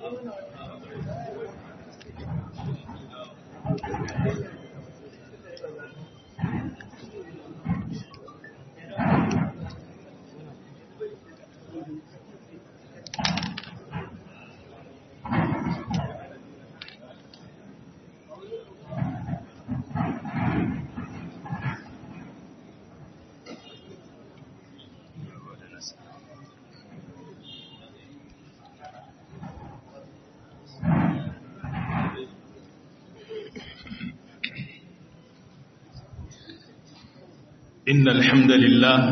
إن الحمد لله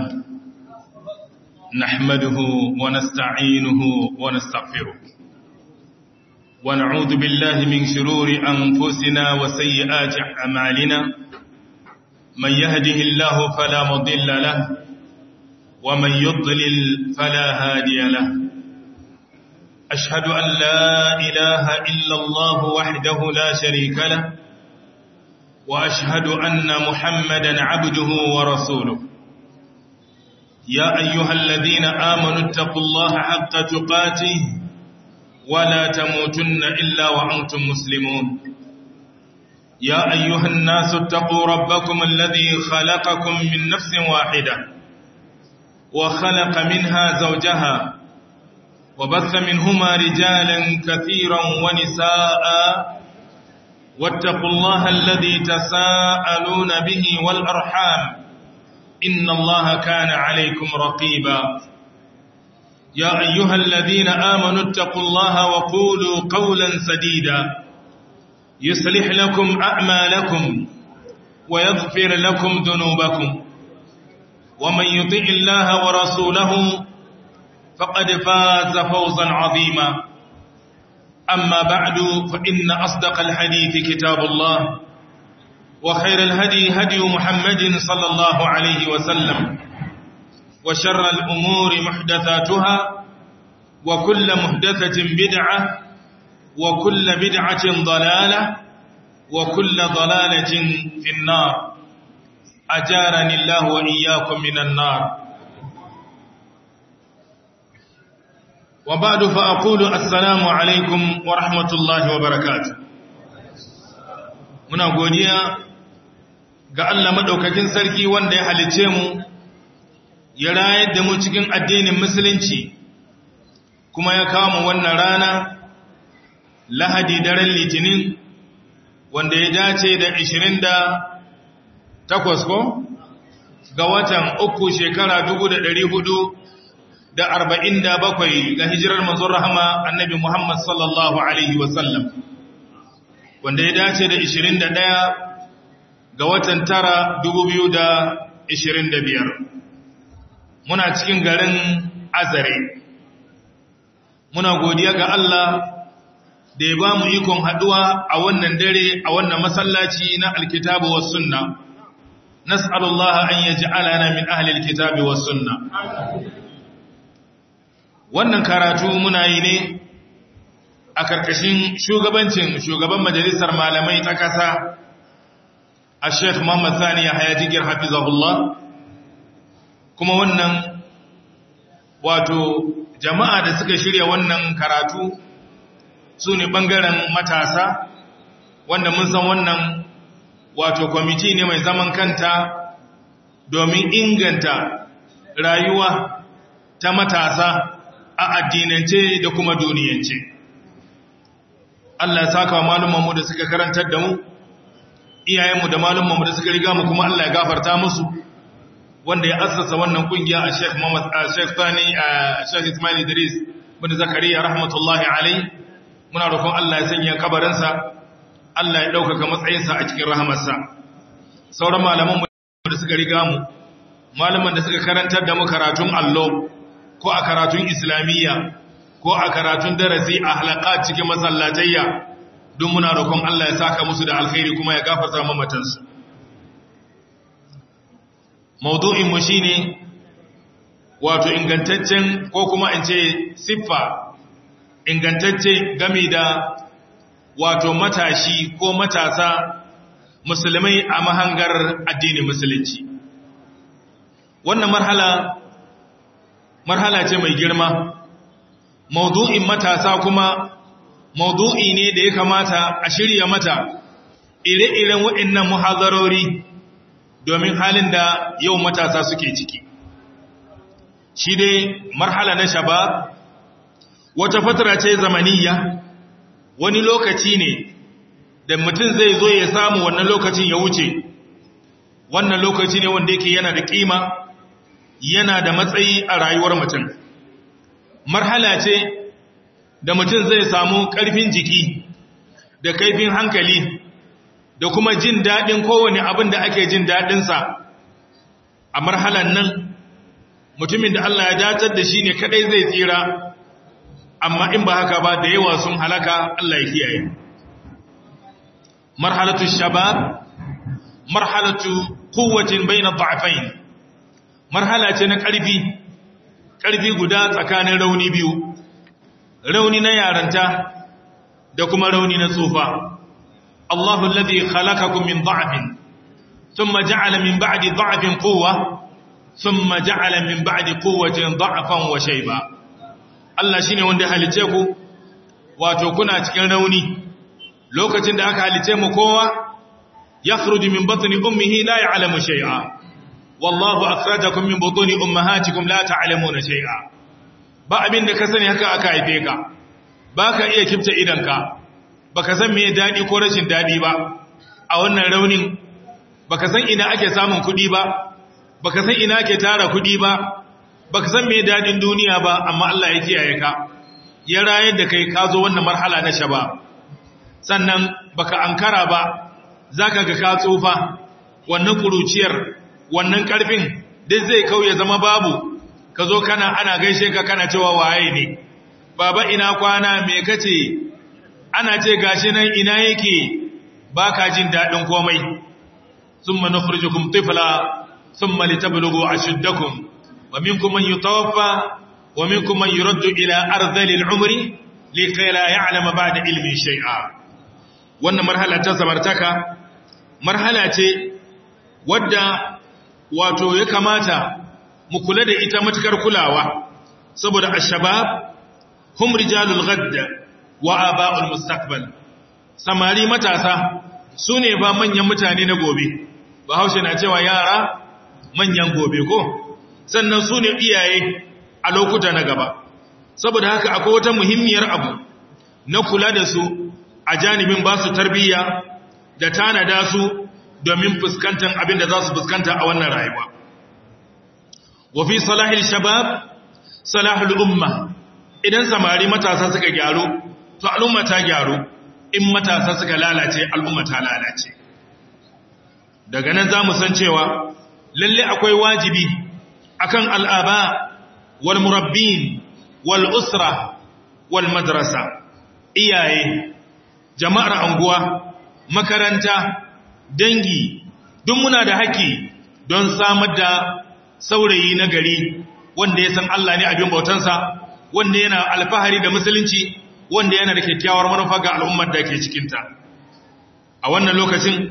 نحمده ونستعينه ونستغفره ونعوذ بالله من شرور أنفسنا وسيئات أعمالنا من يهده الله فلا مضل له ومن يضلل فلا هادي له أشهد أن لا إله إلا الله وحده لا شريك له وأشهد أن محمدا عبده ورسوله يا أيها الذين آمنوا اتقوا الله حق تقاته ولا تموتن إلا وأنتم مسلمون يا أيها الناس اتقوا ربكم الذي خلقكم من نفس واحدة وخلق منها زوجها وبث منهما رجالا كثيرا ونساء واتقوا الله الذي تساءلون به والأرحام إن الله كان عليكم رقيبا يا أيها الذين آمنوا اتقوا الله وقولوا قولا سديدا يصلح لكم أعمالكم ويغفر لكم ذنوبكم ومن يطع الله ورسوله فقد فاز فوزا عظيما أما بعد فإن أصدق الحديث كتاب الله وخير الهدي هدي محمد صلى الله عليه وسلم وشر الأمور محدثاتها وكل محدثة بدعة وكل بدعة ضلالة وكل ضلالة في النار أجارني الله وإياكم من النار وبعد فأقول السلام عليكم ورحمة الله وبركاته muna godiya ga Allah madaukakin sarki wanda ya halice mu ya rayar da mu cikin addinin musulunci kuma ya kawo mu wannan rana lahadi daren litinin wanda ya dace da 28 ko ga watan uku shekara 1400 da arba'in da bakwai ga hijirar manzon rahama annabi Muhammad sallallahu Alaihi wasallam wanda ya dace da ishirin da ɗaya ga watan tara dubu biyu da ishirin da biyar muna cikin garin azare muna godiya ga Allah da ya ba mu ikon haɗuwa a wannan dare a wannan masallaci na alkitabu wa sunna nas'alullaha an yaj'alana min ahli alkitabi wa sunna wannan karatu muna yi ne a karkashin shugabancin shugaban majalisar malamai ta kasa a sheikh muhammad sani ya haya jigir hafizahullah kuma wannan wato jama'a da suka shirya wannan karatu su ne ɓangaren matasa wanda mun san wannan wato kwamiti ne mai zaman kanta domin inganta rayuwa ta matasa a addinance da kuma duniyance. Allah ya saka wa malumanmu da suka karantar da mu, iyayenmu da malumanmu da suka riga mu kuma Allah ya gafarta musu, wanda ya assasa wannan kungiya a Sheikh Muhammad a Sheikh Sani a Sheikh Ismail Idris bin Zakariya rahmatullahi alai muna roƙon Allah ya sanya kabarinsa Allah ya ɗaukaka matsayinsa a cikin rahamarsa sauran malaman da suka riga mu malaman da suka karantar da mu karatun allo ko a karatun islamiyya ko a karatun darasi a halaka cikin masallatayya don muna roƙon Allah ya saka musu da alkhairi kuma ya gafarta mamatansu maudu'in mu shine wato ingantaccen ko kuma in ce siffa ingantacce game da wato matashi ko matasa musulmai a mahangar addinin musulunci wannan marhala marhala ce mai girma maudu'in matasa kuma maudu'i ne da ya kamata a shirya mata ire-iren waɗannan muhazarori domin halin da yau matasa suke ciki shi dai marhala na shaba wata fatara ce zamaniya wani lokaci ne da mutum zai zo ya samu wannan lokacin ya wuce wannan lokaci ne wanda yake yana da kima yana da matsayi a rayuwar mutum marhala ce da mutum zai samu ƙarfin jiki da kaifin hankali da kuma jin daɗin kowane abin da ake jin daɗinsa a marhalan nan mutumin da Allah ya datar da shi ne kaɗai zai tsira amma in ba haka ba da yawa sun halaka Allah ya kiyaye marhalatu shabab marhalatu quwwatin bayna dha'fayn marhala ce na ƙarfi ƙarfi guda tsakanin rauni biyu rauni na yaranta da kuma rauni na tsufa Allahu alladhi khalaqakum min dha'fin thumma ja'ala min ba'di dha'fin quwwa thumma ja'ala min ba'di quwwatin dha'fan wa shayba Allah shine wanda ya halice ku wato kuna cikin rauni lokacin da aka halice mu kowa yakhruju min batni ummihi la ya'lamu shay'a wallahu akhrajakum min butuni ummahatikum la ta'lamuna shay'a ba abin da ka sani haka aka haife ka baka iya kifta idanka baka san me dadi ko rashin dadi ba a wannan raunin baka san ina ake samun kudi ba baka san ina ake tara kudi ba baka san me dadin duniya ba amma Allah ya kiyaye ka ya rayar da kai ka zo wannan marhala na shaba sannan baka ankara ba zaka ga ka tsufa wannan kuruciyar wannan karfin duk zai kauye zama babu ka zo kana ana gaishe ka kana cewa waye ne baba ina kwana me kace ana ce gashi nan ina yake baka jin dadin komai thumma nukhrijukum tifla thumma litablughu ashuddakum wa minkum man yutawaffa wa minkum man yuraddu ila ardhali al-umri likay la ya'lama ba'da ilmin shay'a wannan marhala ta samartaka marhala ce wadda wato ya kamata mu kula da ita matukar kulawa saboda ashabab hum rijalul ghadd wa aba'ul mustaqbal samari matasa sune ba manyan mutane na gobe bahaushe na cewa yara manyan gobe ko sannan sune iyaye a lokuta na gaba saboda haka akwai wata muhimmiyar abu na kula da su a janibin ba su tarbiyya da tanada su domin fuskantar abin da za su fuskanta a wannan rayuwa wafi salahil shabab salahul umma idan samari matasa suka gyaru to al'umma ta gyaru in matasa suka lalace al'umma ta lalace daga nan za mu san cewa lalle akwai wajibi akan al'aba wal murabbin wal usra wal madrasa iyaye jama'ar anguwa makaranta dangi duk muna da haƙƙi don samar da saurayi na gari wanda ya san Allah ne abin bautansa wanda yana alfahari da musulunci wanda yana da kyakkyawar manufa ga al'ummar da ke cikinta a wannan lokacin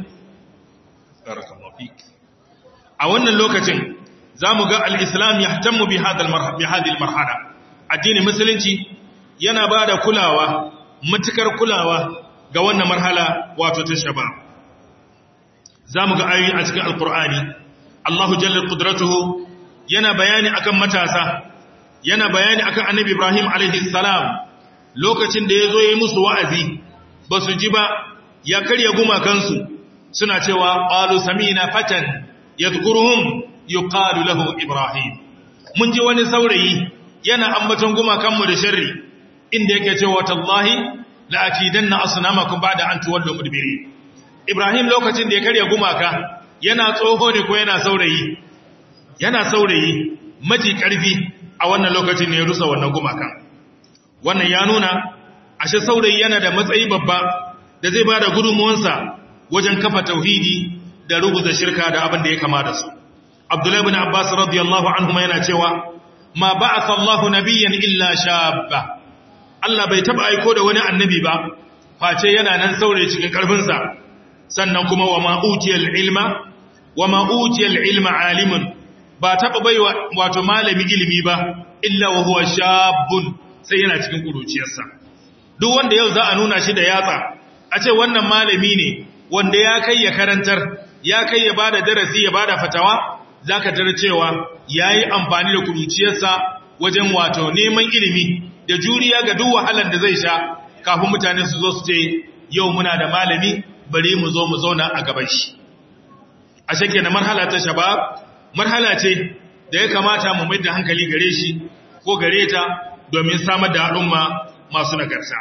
a wannan lokacin za mu ga al'islam ya tammu bi hadil marhala addinin musulunci yana ba da kulawa matukar kulawa ga wannan marhala wato ta shaba za mu ga ayoyi a cikin alkur'ani allahu jallar kudratuhu yana bayani akan matasa yana bayani akan annabi ibrahim alaihi salam lokacin da ya zo ya yi musu wa'azi ba su ji ba ya karya gumakansu suna cewa ƙalu samina fatan ya zukuruhun yi ƙalu lahu ibrahim mun ji wani saurayi yana ambaton gumakanmu da sharri inda yake cewa tallahi la'akidan na asunamakon ba da an tuwallo mudbiri ibrahim lokacin da ya karya gumaka yana tsoho ne ko yana saurayi yana saurayi maji ƙarfi a wannan lokacin ne ya rusa wannan gumakan wannan ya nuna ashe saurayi yana da matsayi babba da zai bada gudunmuwansa wajen kafa tauhidi da rubuta shirka da abin da ya kama da su abdullahi bin abbas radiyallahu anhu yana cewa ma ba'atha Allahu nabiyyan illa shabba Allah bai taba aiko da wani annabi ba face yana nan saurayi cikin karfinsa sannan kuma wa ma utiyal ilma wa ma utiyal ilma alimun ba taba bai wato malami ilimi ba illa wa huwa shabun sai yana cikin kuruciyarsa duk wanda yau za a nuna shi da yatsa a ce wannan malami ne wanda ya kai ya karantar ya kai ya bada darasi ya bada fatawa zaka tarar cewa yayi amfani da kuruciyarsa wajen wato neman ilimi da juriya ga duk wahalar da zai sha kafin mutane su zo su ce yau muna da malami bari mu zo mu zauna a gaban shi a shake na marhala ta shabab marhala ce da ya kamata mu mai da hankali gare shi ko gare ta domin samar da al'umma masu nagarta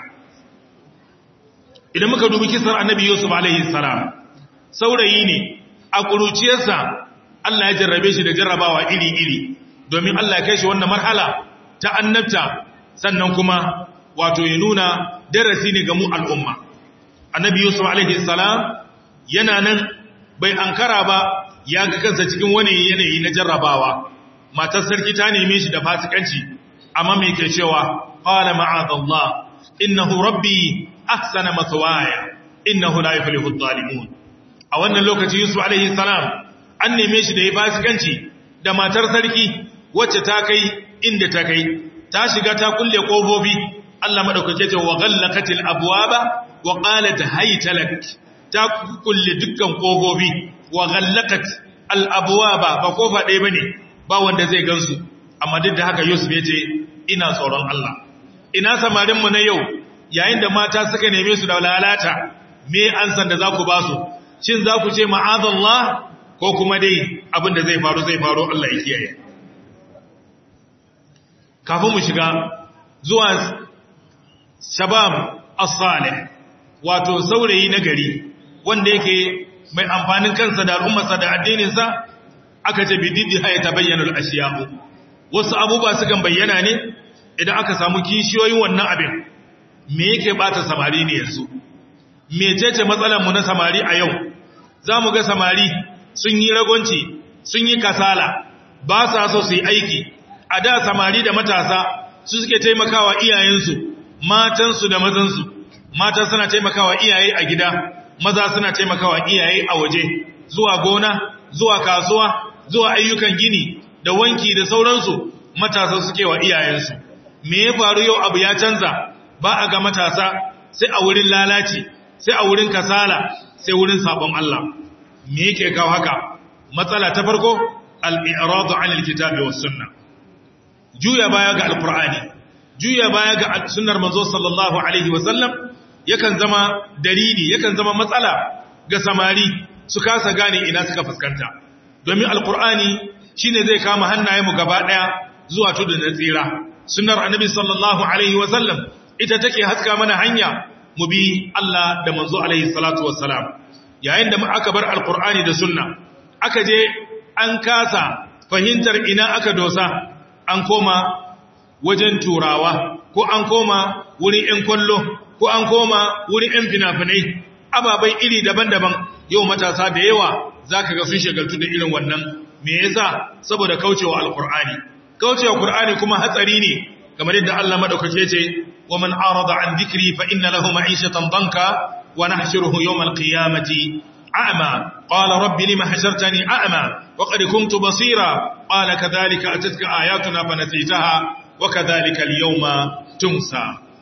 idan muka dubi kisar annabi yusuf alaihi salam saurayi ne a kuruciyarsa Allah ya jarrabe shi da jarrabawa iri-iri domin Allah ya kai shi wannan marhala ta annabta sannan kuma wato ya nuna darasi ne ga mu al'umma annabi yusuf alaihi salam yana nan bai ankara ba ya ga kansa cikin wani yanayi na jarrabawa matar sarki ta neme shi da fasikanci amma me ke cewa qala ma'adallah innahu rabbi ahsana mathwaya innahu la yuflihu adh-dhalimun a wannan lokaci yusuf alaihi salam an neme shi da ya fasikanci da matar sarki wacce ta kai inda ta kai ta shiga ta kulle kofofi Allah madaukake ce wa ghallaqatil abwaba wa qalat hayta lak ta kulle dukkan kofofi wa ghallaqat al abwaba ba kofa ɗaya bane ba wanda zai gansu amma duk da haka Yusuf ya ce ina tsoron Allah ina samarin mu na yau yayin da mata suka neme su da lalata me an san da za ku ba su shin za ku ce ma'azallah ko kuma dai abin da zai faru zai faru Allah ya kiyaye kafin mu shiga zuwa shabab as-salih wato saurayi na gari wanda yake mai amfanin kansa da al'ummarsa da addininsa aka ce bididdi haya ta bayyana al-ashiya'u wasu abubuwa sukan bayyana ne idan aka samu kishiyoyin wannan abin me yake bata samari ne yanzu mecece matsalar mu na samari a yau zamu ga samari sun yi ragonci sun yi kasala ba sa so su yi aiki a da samari da matasa su suke taimakawa iyayensu matansu da mazansu mata suna taimakawa iyaye a gida maza suna taimakawa iyaye a waje zuwa gona zuwa kasuwa zuwa ayyukan gini da wanki da sauransu matasa suke wa iyayensu me ya faru yau abu ya canza ba a ga matasa sai a wurin lalaci sai a wurin kasala sai wurin sabon Allah me yake kawo haka matsala ta farko al-i'radu 'anil kitabi was sunnah juya baya ga alkur'ani juya baya ga sunnar manzo sallallahu alaihi wasallam yakan zama dalili yakan zama matsala ga samari su kasa gane ina suka fuskanta domin alkur'ani shine zai kama hannayenmu gaba daya zuwa tudun na tsira sunnar annabi sallallahu alaihi wasallam ita take haska mana hanya mu bi Allah da manzo alaihi salatu wassalam yayin da aka bar alkur'ani da sunna aka je an kasa fahimtar ina aka dosa an koma wajen turawa ko an koma wurin 'yan kwallo ko an koma wurin 'yan fina-finai ababai iri daban-daban yau matasa da yawa za ka ga sun shagaltu da irin wannan me yasa saboda kaucewa alkur'ani kaucewa kur'ani kuma hatsari ne kamar yadda Allah madaukake ce wa man arada an dhikri fa inna lahu ma'ishatan danka wa nahshuruhu yawm al-qiyamati a'ma qala rabbi lima hashartani a'ma wa qad kuntu basira قال كذلك أتتك آياتنا فنسيتها وكذلك اليوم تنسى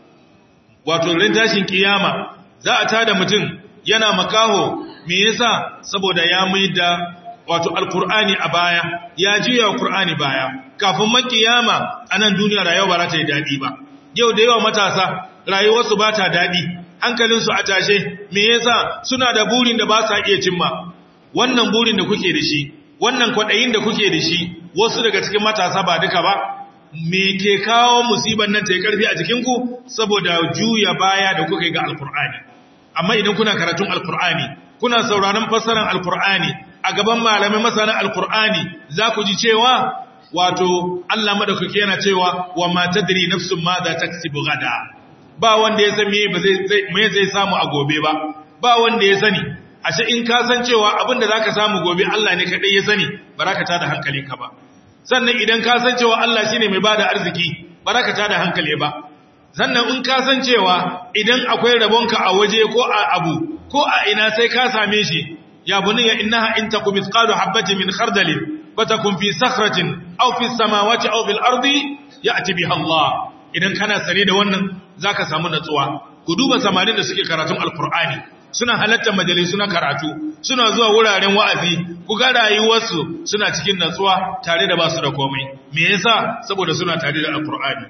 wato ran tashin kiyama za a tada mutum yana makaho me yasa saboda ya maida wato alqur'ani a baya ya juya alqur'ani baya kafin makiyama anan duniya rayuwa ba za ta yi dadi ba yau da yawa matasa rayuwarsu ba ta dadi hankalinsu a tashe me yasa suna da burin da ba sa iya cimma wannan burin da kuke da shi wannan kwaɗayin da kuke da shi wasu daga cikin matasa ba duka ba me ke kawo musibar nan ta yi ƙarfi a jikinku saboda juya baya da kuka yi ga alkur'ani amma idan kuna karatun alkur'ani kuna sauraron fassarar alkur'ani a gaban malamai masana alkur'ani za ku ji cewa wato Allah madaukaki yana cewa wa ma tadri nafsun ma za taksibu gada ba wanda ya san me zai samu a gobe ba ba wanda ya sani ashe in ka san cewa abin da zaka samu gobe Allah ne kadai ya sani baraka ta da hankali ka ba sannan idan ka san cewa Allah shine mai bada arziki baraka ta da hankali ba sannan in ka san cewa idan akwai rabonka a waje ko a abu ko a ina sai ka same shi ya bunayya innaha in takum mithqalu habatin min khardalin fatakun fi sakhratin aw fi samawati aw fil ardi ya'ti biha Allah idan kana sane da wannan zaka samu natsuwa ku duba samarin da suke karatun alkur'ani suna halartar majalisu na karatu suna zuwa wuraren wa'azi ku ga rayuwarsu suna cikin natsuwa tare da basu da komai me yasa saboda suna tare da alkur'ani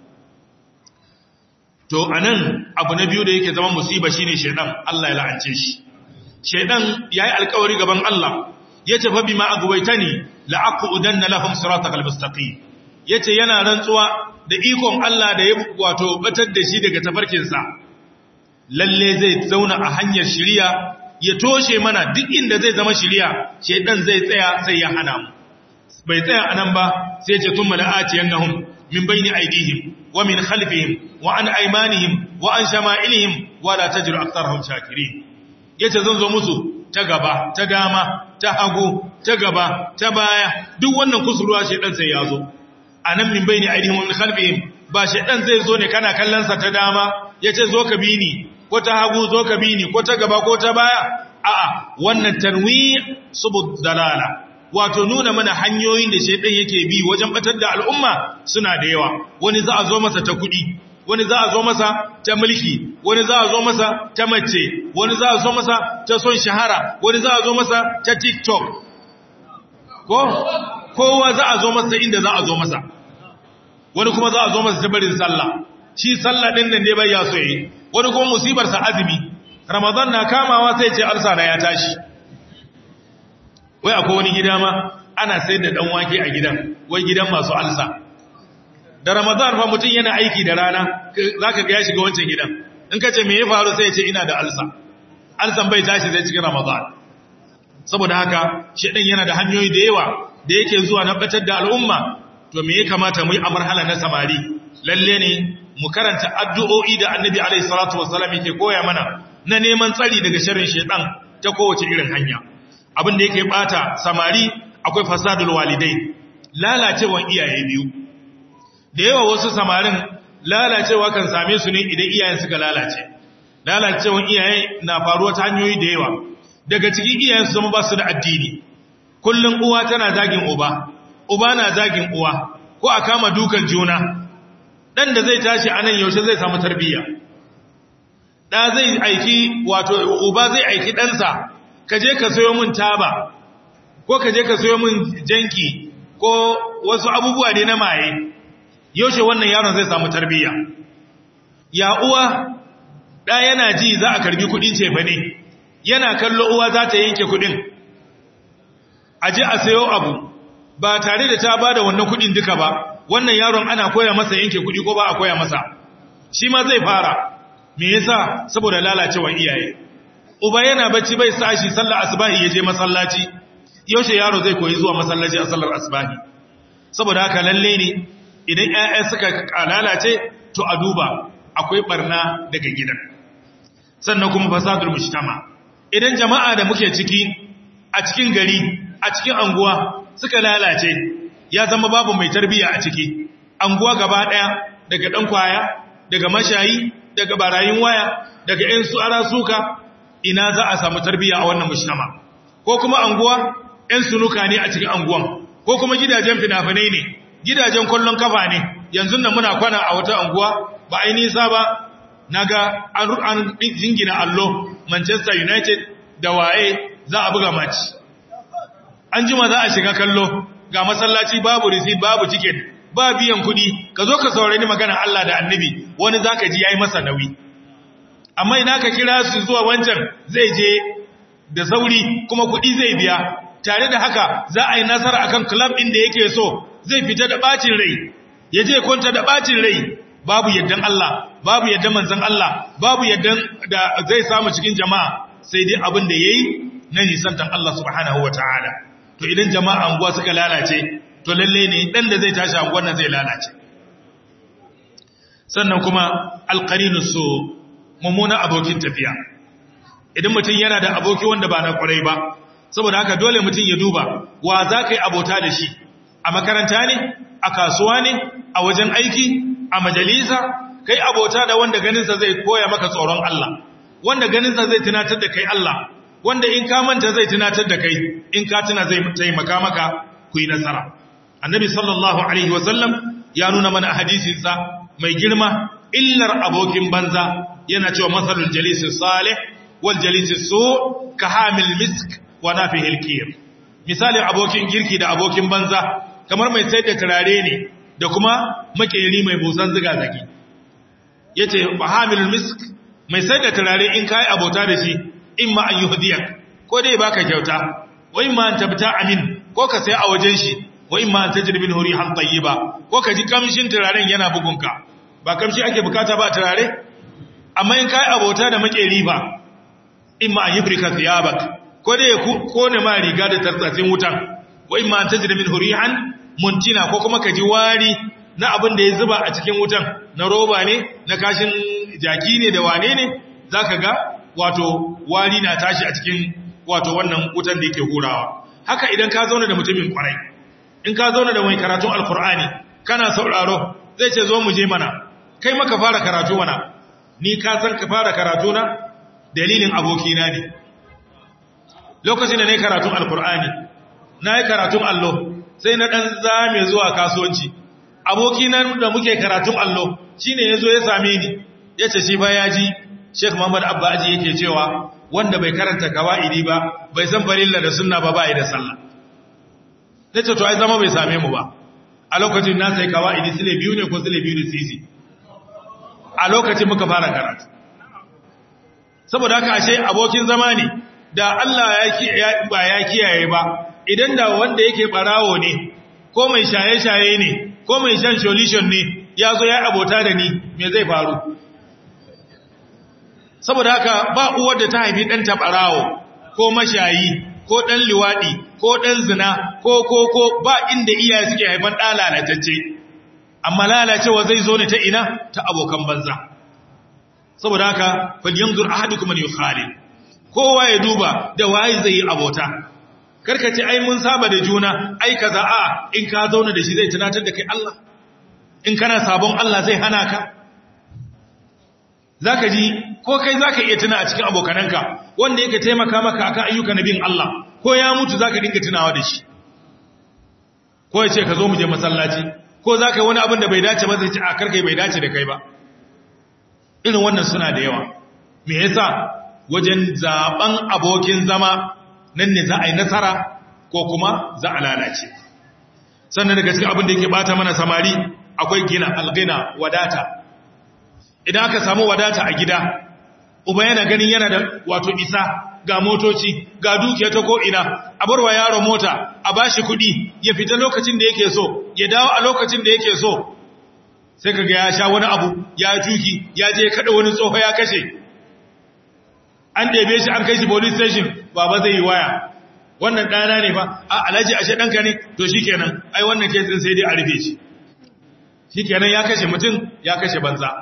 to anan abu na biyu da yake zama musiba shine shedan Allah ya la'ance shi shedan yayi alƙawari gaban Allah yace fa bima agwaitani la'aqudanna lahum siratal mustaqim yace yana rantsuwa da ikon Allah da ya wato batar da shi daga tafarkinsa lalle zai zauna a hanyar shiriya ya toshe mana duk inda zai zama shiriya shedan zai tsaya sai ya hana mu bai tsaya anan ba sai ce tumma la'atiyannahum min bayni aydihim wa min khalfihim wa an aymanihim wa an shama'ilihim wa la tajru aktharahum shakirin yace zan zo musu ta gaba ta dama ta hagu ta gaba ta baya duk wannan kusurwa shedan sai ya zo anan min bayni aydihim wa min khalfihim ba shedan zai zo ne kana kallon sa ta dama yace zo ka bi ni ko ta hagu zo ka bi ni ko ta gaba ko ta baya a'a wannan tanwi subud dalala wato nuna mana hanyoyin da shaidan yake bi wajen batar da al'umma suna da yawa wani za a zo masa ta kudi wani za a zo masa ta mulki wani za a zo masa ta mace wani za a zo masa ta son shahara wani za a zo masa ta tiktok ko kowa za a zo masa inda za a zo masa wani kuma za a zo masa ta barin sallah shi sallah din nan ne bai ya so yi wani kuma musibar sa azumi ramadan na kamawa sai ce alsa na ya tashi wai akwai wani gida ma ana sayar da dan wake a gidan wai gidan masu alsa da ramadan fa mutum yana aiki da rana zaka ga ya shiga wancan gidan in ka ce me ya faru sai ya ce ina da alsa alsan bai tashi zai cikin ramadan saboda haka shedan yana da hanyoyi da yawa da yake zuwa na batar da al'umma to me ya kamata mu yi a marhala na samari lalle ne mu karanta addu'o'i da annabi alaihi salatu wassalam yake koya mana na neman tsari daga sharrin shedan ta kowace irin hanya abin da yake bata samari akwai fasadul walidai lalacewan iyaye biyu da yawa wasu samarin lalacewa kan same su ne idan iyayen suka lalace lalacewan iyaye na faruwa ta hanyoyi da yawa daga cikin iyayen su zama ba su da addini kullum uwa tana zagin uba uba na zagin uwa ko a kama dukan juna dan da zai tashi anan yaushe zai samu tarbiyya da zai aiki wato uba zai aiki ɗansa ka je ka sayo min taba ko ka je ka sayo min janki ko wasu abubuwa ne na maye yaushe wannan yaron zai samu tarbiyya ya uwa da yana ji za a karbi kudin cefa ne yana kallo uwa za ta yanke kudin a je a sayo abu ba tare da ta bada wannan kudin duka ba wannan yaron ana koya masa yanke kudi ko ba a koya masa shi ma zai fara me yasa saboda lalacewar iyaye uba yana bacci bai sa shi sallar asbahi ya je masallaci yaushe yaro zai koyi zuwa masallaci a sallar asbahi saboda haka lalle ne idan ƴaƴa suka lalace to a duba akwai barna daga gidan sannan kuma fasadul mujtama idan jama'a da muke ciki a cikin gari a cikin anguwa suka lalace ya zama babu mai tarbiya a ciki anguwa gaba daya daga dan kwaya daga mashayi daga barayin waya daga ƴan su ara suka ina za a samu tarbiya a wannan mujtama ko kuma anguwa ƴan sunuka ne a cikin anguwan ko kuma gidajen fina-finai ne gidajen kwallon kafa ne yanzu nan muna kwana a wata anguwa ba ai nisa ba naga an an jingina allo Manchester United da waye za a buga match an jima za a shiga kallo ga masallaci babu receipt babu ticket ba biyan kuɗi ka zo ka saurari magana Allah da Annabi wani zaka ji yayi masa nauyi amma ina ka kira su zuwa wancan zai je da sauri kuma kuɗi zai biya tare da haka za a yi nasara akan club ɗin da yake so zai fita da bacin rai ya je kwanta da bacin rai babu yaddan Allah babu yaddan manzon Allah babu yaddan da zai samu cikin jama'a sai dai abin da yayi na nisantan Allah subhanahu wataala to idan jama'a anguwa suka lalace to lalle ne dan da zai tashi anguwar nan zai lalace sannan kuma alqarinu su mummuna abokin tafiya idan mutum yana da aboki wanda ba na kwarai ba saboda haka dole mutum ya duba wa za ka yi abota da shi a makaranta ne a kasuwa ne a wajen aiki a majalisa kai abota da wanda ganinsa zai koya maka tsoron Allah wanda ganinsa zai tunatar da kai Allah wanda in ka manta zai tunatar da kai in ka tuna zai taimaka maka ku yi nasara annabi sallallahu alaihi wasallam ya nuna mana hadisinsa mai girma illar abokin banza yana cewa masalul jalisi salih wal jalisi su ka hamil misk wa nafihil kir misalin abokin girki da abokin banza kamar mai sayar da turare ne da kuma makeri mai busan ziga zagi yace wa hamil misk mai sayar da turare in kai abota da shi in ma an yuhdiyak ko dai baka kyauta wa in ma an tabta amin ko ka sai a wajen shi wa in ma an tajri min hurihan tayyiba ko ka ji kamshin turaren yana bugunka ba kamshi ake bukata ba turare amma in kai abota da makeri ba in ma an yubrika thiyabak ko dai ko ne ma riga da tartsatsin wutan wa in ma an tajri min hurihan muntina ko kuma ka ji wari na abin da ya zuba a cikin wutan na roba ne na kashin jaki ne da wane ne zaka ga wato wari na tashi a cikin wato wannan wutan da yake hurawa haka idan ka zauna da mutumin kwarai in ka zauna da mai karatun alkur'ani kana sauraro zai ce zo mu je mana kai maka fara karatu mana ni ka san ka fara karatu na dalilin abokina ne lokacin da na yi karatun alkur'ani na yi karatun allo sai na ɗan zame zuwa kasuwanci abokina da muke karatun allo shi ne ya zo ya same ni ya ce shi ba ya ji sheik muhammad abba aji yake cewa wanda bai karanta kawa'idi ba bai san farilla da sunna ba bai da sallah ta ce to ai zama bai same mu ba a lokacin na sai kawa'idi sile biyu ne ko sile biyu da sisi a lokacin muka fara karatu saboda haka ashe abokin zama ne da Allah ya ba ya kiyaye ba idan da wanda yake barawo ne ko mai shaye-shaye ne ko mai shan solution ne ya zo ya abota da ni me zai faru saboda haka ba uwar da ta haifi ɗan taɓarawo ko mashayi ko ɗan liwaɗi ko ɗan zina ko ko ko ba inda iyaye suke haifan ɗa lalatacce amma lalacewa zai zo ne ta ina ta abokan banza saboda haka falyanzur ahadukum man yukhali kowa ya duba da waye zai yi abota karkace ai mun saba da juna ai kaza a in ka zauna da shi zai tunatar da kai Allah in kana sabon Allah zai hana ka zaka ji ko kai zaka iya tuna a cikin abokananka wanda yake taimaka maka akan ayyuka na bin Allah ko ya mutu zaka dinga tunawa da shi ko ya ce ka zo mu je masallaci ko zaka yi wani abin da bai dace ba zai ce a karkai bai dace da kai ba irin wannan suna da yawa me yasa wajen zaben abokin zama nan ne za a yi nasara ko kuma za a lalace sannan daga cikin abin da yake bata mana samari akwai gina algina wadata idan aka samu wadata a gida uba yana ganin yana da wato isa ga motoci ga dukiya ta ko'ina a barwa yaro mota a bashi kuɗi ya fita lokacin da yake so ya dawo a lokacin da yake so sai kaga ya sha wani abu ya juki ya je kada wani tsoho ya kashe an ɗebe shi an kai shi police station baba zai yi waya wannan ɗana ne ba a alhaji ashe ɗanka ne to shi kenan ai wannan kesin sai dai a rufe shi shi kenan ya kashe mutum ya kashe banza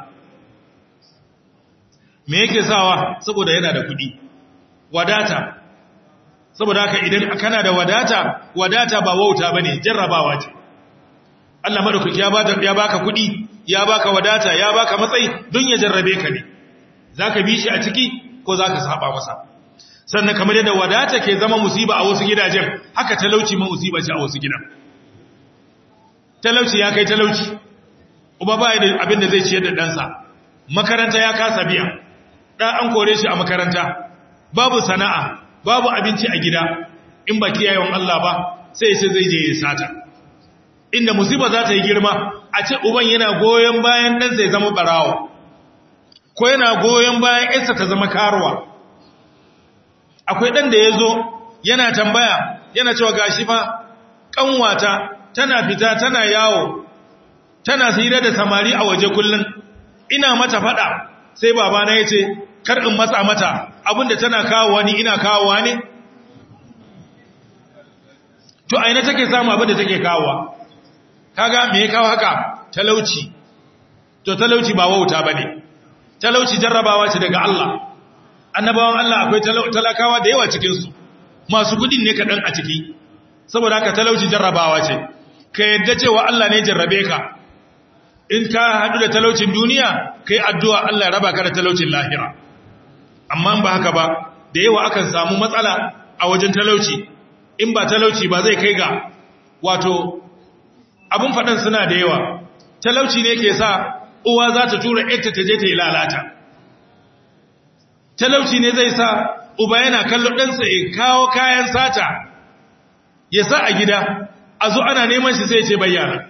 me yake sawa saboda yana da kuɗi wadata saboda haka idan kana da wadata wadata ba wauta bane jarrabawa ce Allah madaukaki ya baka ya baka kuɗi ya baka wadata ya baka matsayi don ya jarrabe ka ne zaka bi shi a ciki ko zaka saba masa sannan kamar yadda wadata ke zama musiba a wasu gidajen haka talauci ma musiba ce a wasu gidan talauci ya kai talauci uba ba da abin da zai ciyar da ɗansa makaranta ya kasa biya ɗan an kore shi a makaranta babu sana'a babu abinci a gida in ba kiyayewan Allah ba sai sai zai je ya sata inda musiba za ta yi girma a ce uban yana goyon bayan ɗansa ya zama ɓarawo ko yana goyon bayan ‘yarsa ta zama karuwa akwai ɗan da ya zo yana tambaya yana cewa gashi fa ƙanwata tana fita tana yawo tana hira da samari a waje kullum ina mata faɗa sai babana ya ce kar in matsa mata abinda tana kawowa ni ina kawowa ne to aina take samu abinda take kawowa kaga me ya kawo haka talauci to talauci ba wauta bane talauci jarrabawa ce daga Allah annabawan Allah akwai talakawa da yawa cikin su masu kudin ne kadan a ciki saboda haka talauci jarrabawa ce ka yadda cewa Allah ne jarrabe ka in ka hadu da talaucin duniya kai addu'a Allah ya raba ka da talaucin lahira amma ba haka ba da yawa akan samu matsala a wajen talauci in ba talauci ba zai kai ga wato abun faɗan suna da yawa talauci ne ke sa uwa za ta tura ita ta je ta yi lalata talauci ne zai sa uba yana kallon ɗansa ya kawo kayan sata ya sa a gida a zo ana neman shi sai ce bayyana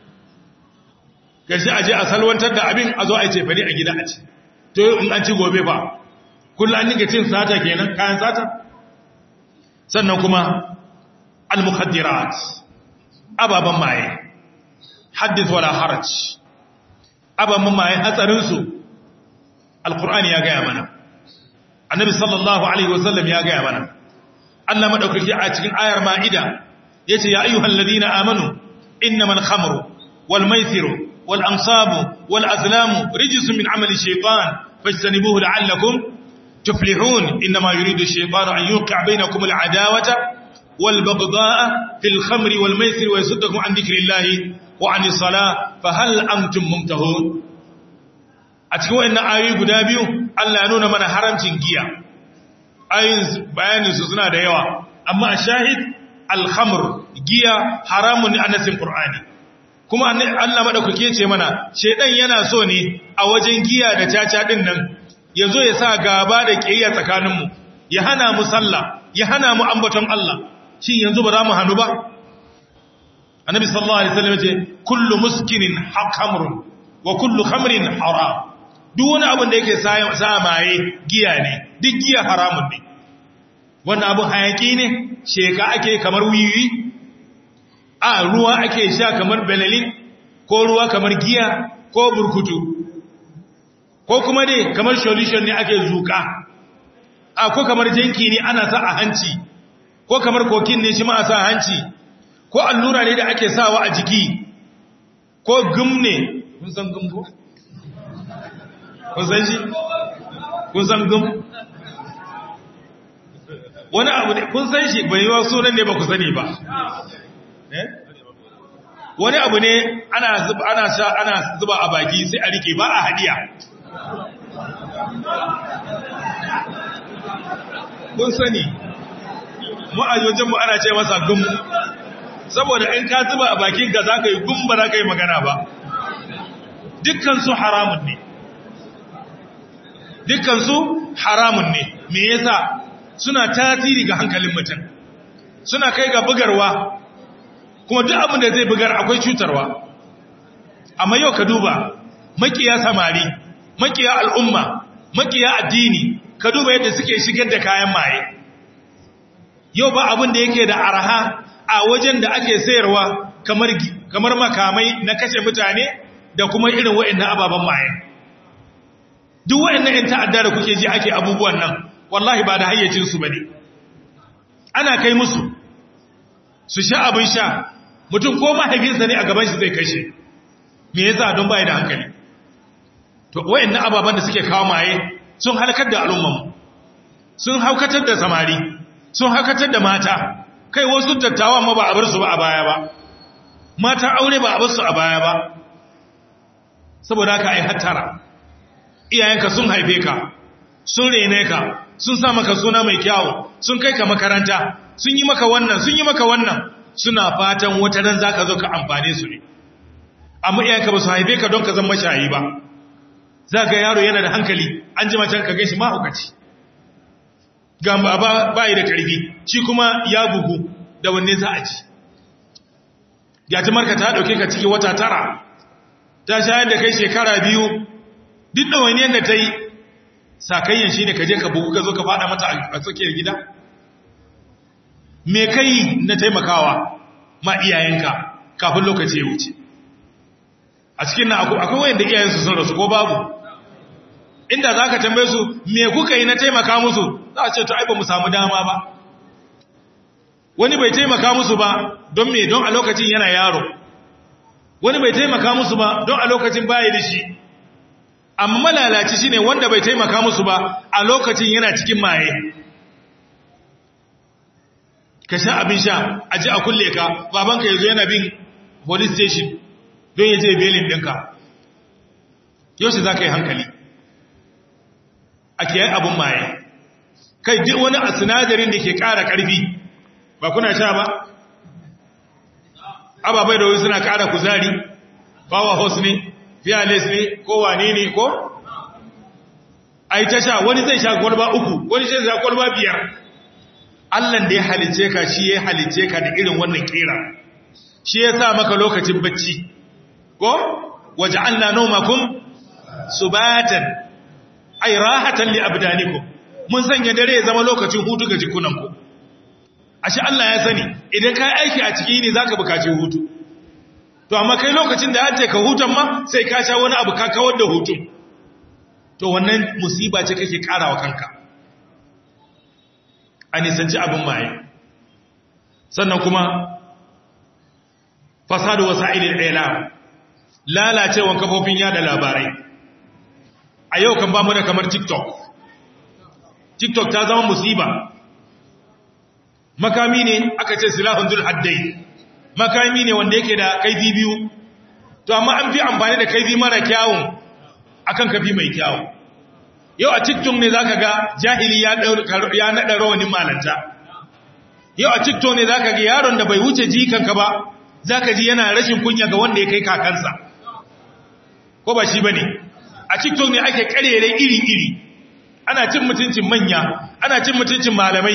gashi a je a salwantar da abin a zo a ce fari a gida a ci to in an ci gobe ba kullum an nika cin sata kenan kayan sata sannan kuma al-mukhaddirat ababan maye haddith wala haraj ababan maye hatsarin su alqur'ani ya gaya mana annabi sallallahu alaihi wasallam ya gaya mana Allah madaukaki a cikin ayar ma'ida yace ya ayyuhal ladina amanu innamal khamru wal maisiru wal ansabu wal azlamu rijsun min amali shaytan fajtanibuhu la'allakum tuflihun inma yuridu ash-shaytanu an yuqi'a bainakum al-adawata wal baghdha'a fil khamri wal maisiri wa yasuddakum an dhikrillahi wa 'anis salah fa hal antum muntahun a cikin wayannan ayoyi guda biyu Allah ya nuna mana haramcin giya ayoyin bayanin su suna da yawa amma a shahid al-khamr giya haramun ne a nasin qur'ani kuma Allah madaukake ce mana shedan yana so ne a wajen giya da caca din nan yazo ya sa gaba da kiyaya tsakanin mu ya hana mu sallah ya hana mu ambaton Allah shin yanzu ba za mu hanu ba annabi sallallahu alaihi wasallam ce kullu muskinin khamrun wa kullu khamrin haram duk wani abin da yake sa maye giya ne duk giya haramun ne wannan abin hayaki ne sheka ake kamar wiwi a ruwa ake sha kamar benelin ko ruwa kamar giya ko burkutu ko kuma dai kamar solution ne ake zuka a ko kamar janki ne ana sa a hanci ko kamar kokin ne shi ma a sa a hanci ko allura ne da ake sawa a jiki ko gum ne kun san gum ko kun san shi kun san gum wani abu ne kun san shi bai yiwa sunan ne ba ku sani ba wani abu ne ana zuba ana sha ana zuba a baki sai a rike ba a hadiya kun sani mu a wajen mu ana ce masa gum saboda in ka zuba a bakin ka za ka yi gum ba za ka yi magana ba dukkan su haramun ne dukkan su haramun ne me yasa suna tasiri ga hankalin mutum suna kai ga bugarwa kuma duk abin da zai bugar akwai cutarwa amma yau ka duba makiya samari makiya al'umma makiya addini ka duba yadda suke shigar da kayan maye yau ba abin da yake da araha a wajen da ake sayarwa kamar kamar makamai na kashe mutane da kuma irin wa'annan ababen maye duk wa'annan yan ta'adda da kuke ji ake abubuwan nan wallahi ba da hayyacin su bane ana kai musu su sha abin sha mutum ko mahaifinsa ne a gaban shi zai kashe me yasa don bai da hankali to wayannan ababan da suke kawo maye sun halakar da al'umman sun haukatar da samari sun haukatar da mata kai wasu dattawa ma ba a bar su ba a baya ba mata aure ba a bar su a baya ba saboda haka ai hattara iyayenka sun haife ka sun rene ka sun sa maka suna mai kyawu sun kai ka makaranta sun yi maka wannan sun yi maka wannan suna fatan wata nan za ka zo ka amfane su ne amma iyayenka ba su haife ka don ka zama shayi ba za ga yaro yana da hankali an ji macen ka gaishi mahaukaci ga ba bayi da karfi shi kuma ya bugu da wanne za a ci marka ta dauke ka ciki wata tara ta shayar da kai shekara biyu duk da wani yadda ta yi sakayyan shi ne ka je ka bugu ka zo ka fada mata a tsakiyar gida me kai na taimakawa ma iyayenka kafin lokaci ya wuce a cikin na akwai wayanda iyayensu sun rasu ko babu inda za ka tambaye su me kuka yi na taimaka musu za a ce to ai ba mu samu dama ba wani bai taimaka musu ba don me don a lokacin yana yaro wani bai taimaka musu ba don a lokacin baya da shi amma malalaci shine wanda bai taimaka musu ba a lokacin yana cikin maye ka sha abin sha a ji a kulle ka babanka ya zo yana bin police station don ya je belin ɗinka yau shi za ka yi hankali a kiyaye abin maye kai duk wani a sinadarin da ke ƙara ƙarfi ba kuna sha ba ababai da wani suna ƙara kuzari bawa hos ne fearless ne ko wane ne ko ai ta sha wani zai sha kwalba uku wani zai sha kwalba biyar Allah da ya halice ka shi ya halice ka da irin wannan kira shi ya sa maka lokacin bacci ko waja'alna nawmakum subatan ay rahatan li abdanikum mun sanya dare ya zama lokacin hutu ga jikunanku ashe Allah ya sani idan kai aiki a ciki ne zaka bukaci hutu to amma kai lokacin da an ce ka hutan ma sai ka sha wani abu ka kawar da hutun to wannan musiba ce kake karawa kanka a nisanci abin maye sannan kuma fasadu wasa'ilil ilam lalacewan kafofin yada labarai a yau kan ba mu da kamar tiktok tiktok ta zama musiba makami ne aka ce silahun dul haddai makami ne wanda yake da kaifi biyu to amma an fi amfani da kaifi mara kyawun akan kafi mai kyawun yau a tiktok ne zaka ga jahili ya ya nada rawanin malanta yau a tiktok ne zaka ga yaron da bai wuce jikanka ba zaka ji yana rashin kunya ga wanda ya kai kakansa ko ba shi bane a tiktok ne ake karere iri iri ana cin mutuncin manya ana cin mutuncin malamai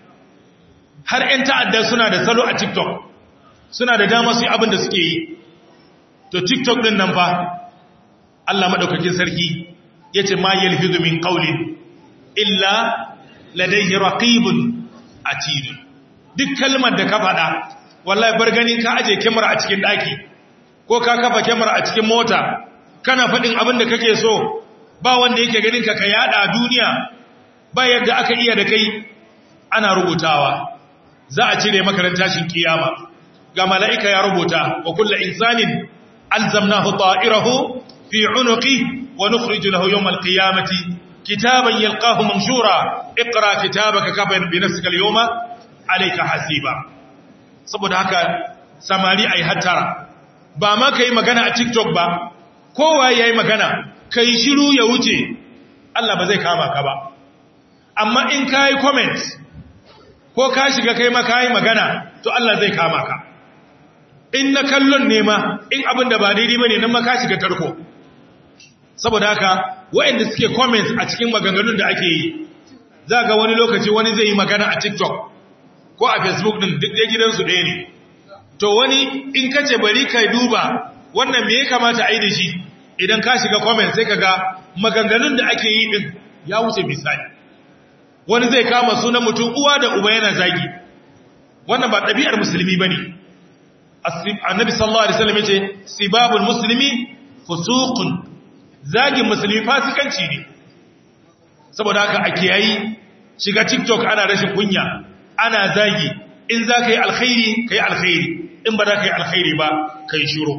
har 'yan ta'adda suna da salo a tiktok suna da dama su yi abin da suke yi to tiktok din nan fa Allah maɗaukakin sarki ya ce ma yalfizu min ƙaunin illa ladaihi raqibun atid duk kalmar da ka faɗa wallahi bar ganin ka aje kyamara a cikin ɗaki ko ka kafa kyamara a cikin mota kana faɗin abin da kake so ba wanda yake ganin ka ka yada a duniya ba yadda aka iya da kai ana rubutawa za a cire makarantar tashin kiyama ga mala'ika ya rubuta wa kullu insanin alzamnahu ta'irahu fi unuqi wa nukhriju lahu yawm alqiyamati kitaban yalqahu manshura iqra kitabaka kafa bi nafsika alyawma alayka hasiba saboda haka samari ai hattara ba ma kai magana a TikTok ba kowa yayi magana kai shiru ya wuce Allah ba zai kama ka ba amma in kai comment ko ka shiga kai maka yi magana to Allah zai kama ka in na kallon nema in abin da ba daidai bane nan maka shiga tarko saboda haka waɗanda suke comments a cikin maganganun da ake yi za ga wani lokaci wani zai yi magana a TikTok ko a Facebook din duk da gidansu ɗaya ne to wani in ka ce bari kai duba wannan me ya kamata a yi da shi idan ka shiga comment sai ka ga maganganun da ake yi din ya wuce misali wani zai kama sunan mutum uwa da uba yana zagi wannan ba ɗabi'ar musulmi ba ne annabi sallallahu alaihi wasallam yace sibabul muslimi fusuqun zagin musulmi fasikanci ne saboda haka a kiyayi shiga tiktok ana rashin kunya ana zagi in za ka yi alkhairi ka yi alkhairi in ba za ka yi alkhairi ba ka yi shiro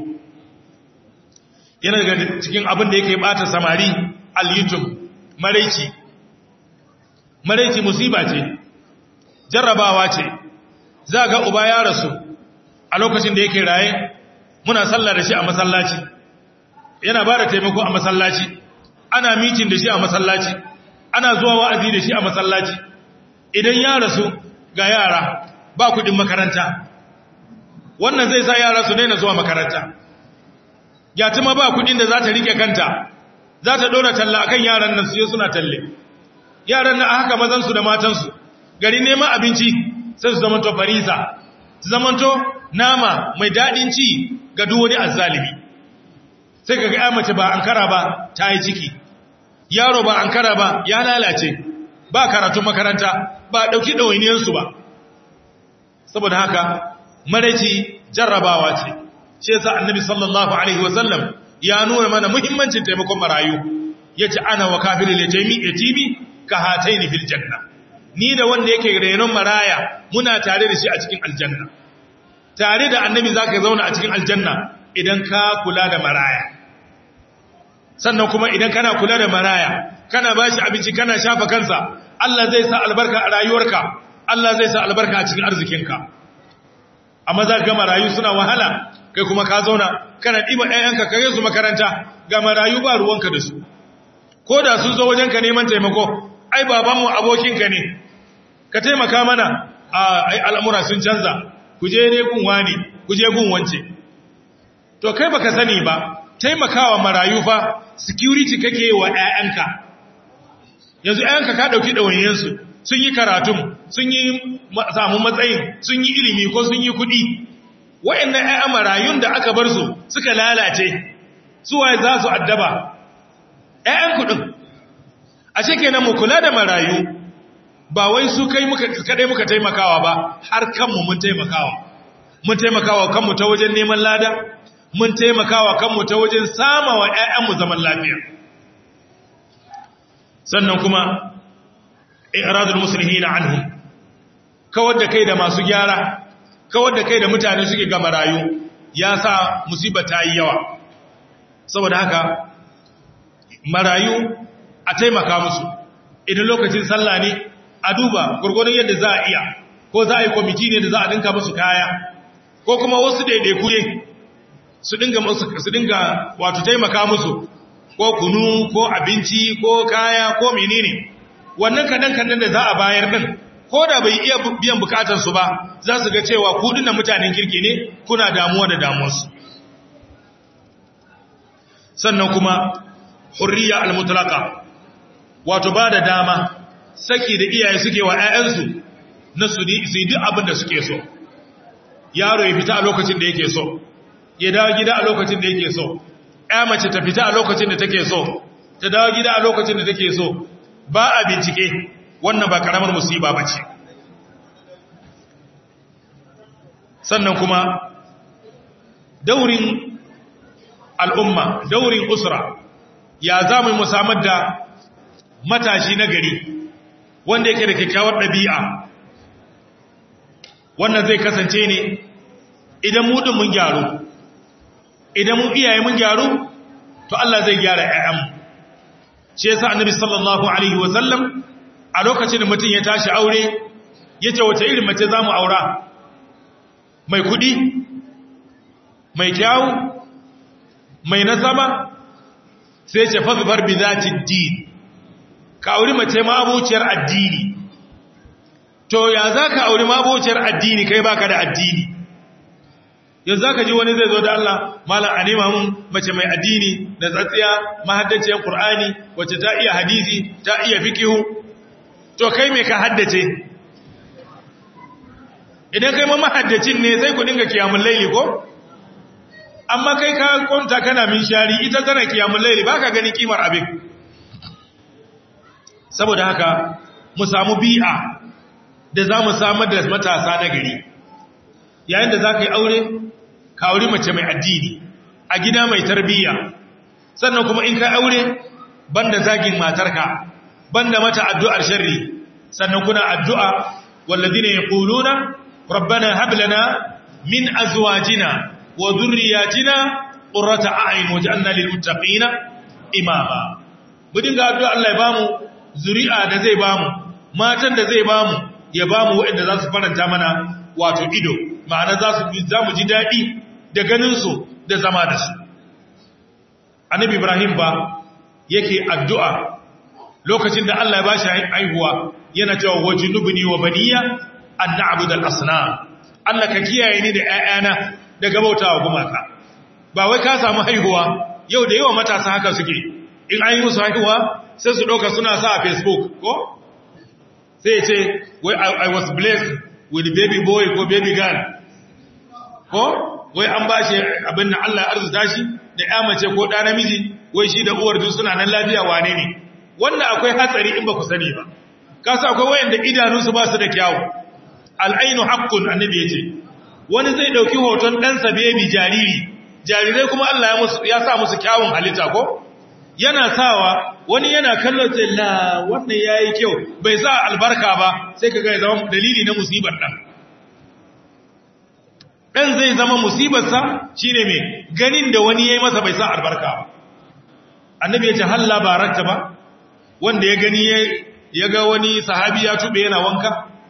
yana daga cikin abin da yake bata samari al-youtube maraici maraici musiba ce jarrabawa ce za ga uba ya rasu a lokacin da yake raye muna sallah da shi a masallaci yana ba da taimako a masallaci ana mitin da shi a masallaci ana zuwa wa'azi da shi a masallaci idan ya rasu ga yara ba kudin makaranta wannan zai sa yara su daina zuwa makaranta yatima ba kudin da za ta rike kanta za ta dora talla akan yaran nan su suna talle yaran nan a haka mazansu da matansu gari neman abinci sai su zamanto farisa su zamanto nama mai daɗin ci ga duk wani azzalimi sai ka ga mace ba ankara ba ta yi ciki yaro ba ankara ba ya lalace ba karatun makaranta ba ɗauki ɗawainiyarsu ba saboda haka maraici jarrabawa ce shi yasa annabi sallallahu alaihi wasallam ya nuna mana muhimmancin taimakon marayu yace ana wa kafiril yatimi yatimi ka hataini fil janna ni da wanda yake renon maraya muna tare da shi a cikin aljanna tare da annabi zaka zauna a cikin aljanna idan ka kula da maraya sannan kuma idan kana kula da maraya kana bashi abinci kana shafa kansa Allah zai sa albarka a rayuwarka Allah zai sa albarka a cikin arzikinka amma za ga marayu suna wahala kai kuma ka zauna kana ɗiba ɗayanka ka su makaranta ga marayu ba ruwanka da su ko da sun zo wajenka neman taimako ai babanmu abokinka ne ka taimaka mana a ai al'amura sun canza ku je ne gun wani ku je gun wance to kai baka sani ba taimakawa marayu fa security kake wa ƴaƴanka yanzu ƴaƴanka ka dauki dawayensu sun yi karatun sun yi samu matsayin sun yi ilimi ko sun yi kuɗi wa'annan ƴaƴan marayun da aka bar su suka lalace su waye za su addaba ƴaƴan kuɗin a kenan mu kula da marayu ba wai su kai muka kadai muka taimakawa ba har kanmu mun taimakawa mun taimakawa kanmu ta wajen neman lada mun taimakawa kanmu ta wajen samawa ƴaƴanmu zaman lafiya sannan kuma i'radul muslimina anhum kawar da kai da masu gyara kawar da kai da mutane suke ga marayu ya sa musiba ta yi yawa saboda haka marayu a taimaka musu idan lokacin sallah ne a duba gurgurun yadda za a iya ko za a yi kwamiti ne da za a dinka musu kaya ko kuma wasu daidaiku ne su dinga su dinga wato taimaka musu ko kunu ko abinci ko kaya ko menene wannan kadan kadan da za a bayar din ko da bai iya biyan bukatar su ba za su ga cewa ku dinnan mutanen kirki ne kuna damuwa da damuwarsu sannan kuma hurriya al-mutlaqa wato ba da dama saki da iyaye suke wa 'ya'yansu na su yi duk abin da suke so yaro ya fita a lokacin da yake so ya dawo gida a lokacin da yake so ya mace ta fita a lokacin da take so ta dawo gida a lokacin da take so ba a bincike wannan ba karamar musiba ba ce sannan kuma daurin al'umma daurin usra ya za mu musamman da matashi na gari wanda yake da kyakkyawar ɗabi'a wannan zai kasance ne idan mu mun gyaru idan mu iyaye mun gyaru to Allah zai gyara ƴaƴanmu shi yasa annabi sallallahu alaihi wa sallam a lokacin da mutum ya tashi aure yace wace irin mace zamu aura mai kudi mai kyawu mai nasaba sai ce fasbar bi zati din ka auri mace ma abociyar addini to ya zaka auri ma abociyar addini kai baka da addini yanzu zaka ji wani zai zo da Allah malam a nema mun mace mai addini da tsatsiya mahaddaciyar Qur'ani wacce ta iya hadisi ta iya fikihu to kai me ka haddace idan kai ma mahaddacin ne sai ku dinga kiyamul laili ko amma kai ka kwanta kana min shari ita tana kiyamul laili baka gani kimar abin saboda haka mu samu bi'a da za mu samar da matasa na gari yayin da za ka yi aure ka aure mace mai addini a gida mai tarbiyya sannan kuma in ka aure banda zagin matarka banda mata addu'ar sharri sannan kuna addu'a walladina yaquluna rabbana hab lana min azwajina wa dhurriyyatina qurrata a'yun waj'alna lil muttaqina imama mu dinga addu'a Allah ya bamu zuri'a da zai bamu matan da zai bamu ya bamu waɗanda za su faranta mana wato ido ma'ana za su za mu ji daɗi da ganinsu da zama da su annabi ibrahim ba yake addu'a lokacin da Allah ya bashi haihuwa yana cewa wajnubni wa baniya an na'budu al-asnam Allah ka kiyaye ni da ƴaƴana daga bautawa gumaka ba wai ka samu haihuwa yau da yawa matasa haka suke in an yi musu haihuwa sai su ɗauka suna sa a facebook ko sai ce wai I was blessed with baby boy ko baby girl ko wai an ba shi abin da Allah ya arzuta shi da ya mace ko ɗa namiji wai shi da uwar duk suna nan lafiya wane ne wannan akwai hatsari in ba ku sani ba kasa akwai wayanda idanunsu ba su da kyawu al'ainu haqqun annabi yace wani zai dauki hoton ɗansa baby jariri jarirai kuma Allah ya musu ya sa musu kyawun halitta ko yana sawa wani yana kallon ce la wannan yayi kyau bai sa albarka ba sai kaga ya zama dalili na musibar dan dan zai zama musibar sa shine me ganin da wani yayi masa bai sa albarka ba annabi ya ce halla barakta ba wanda ya gani ya ga wani sahabi ya tube yana wanka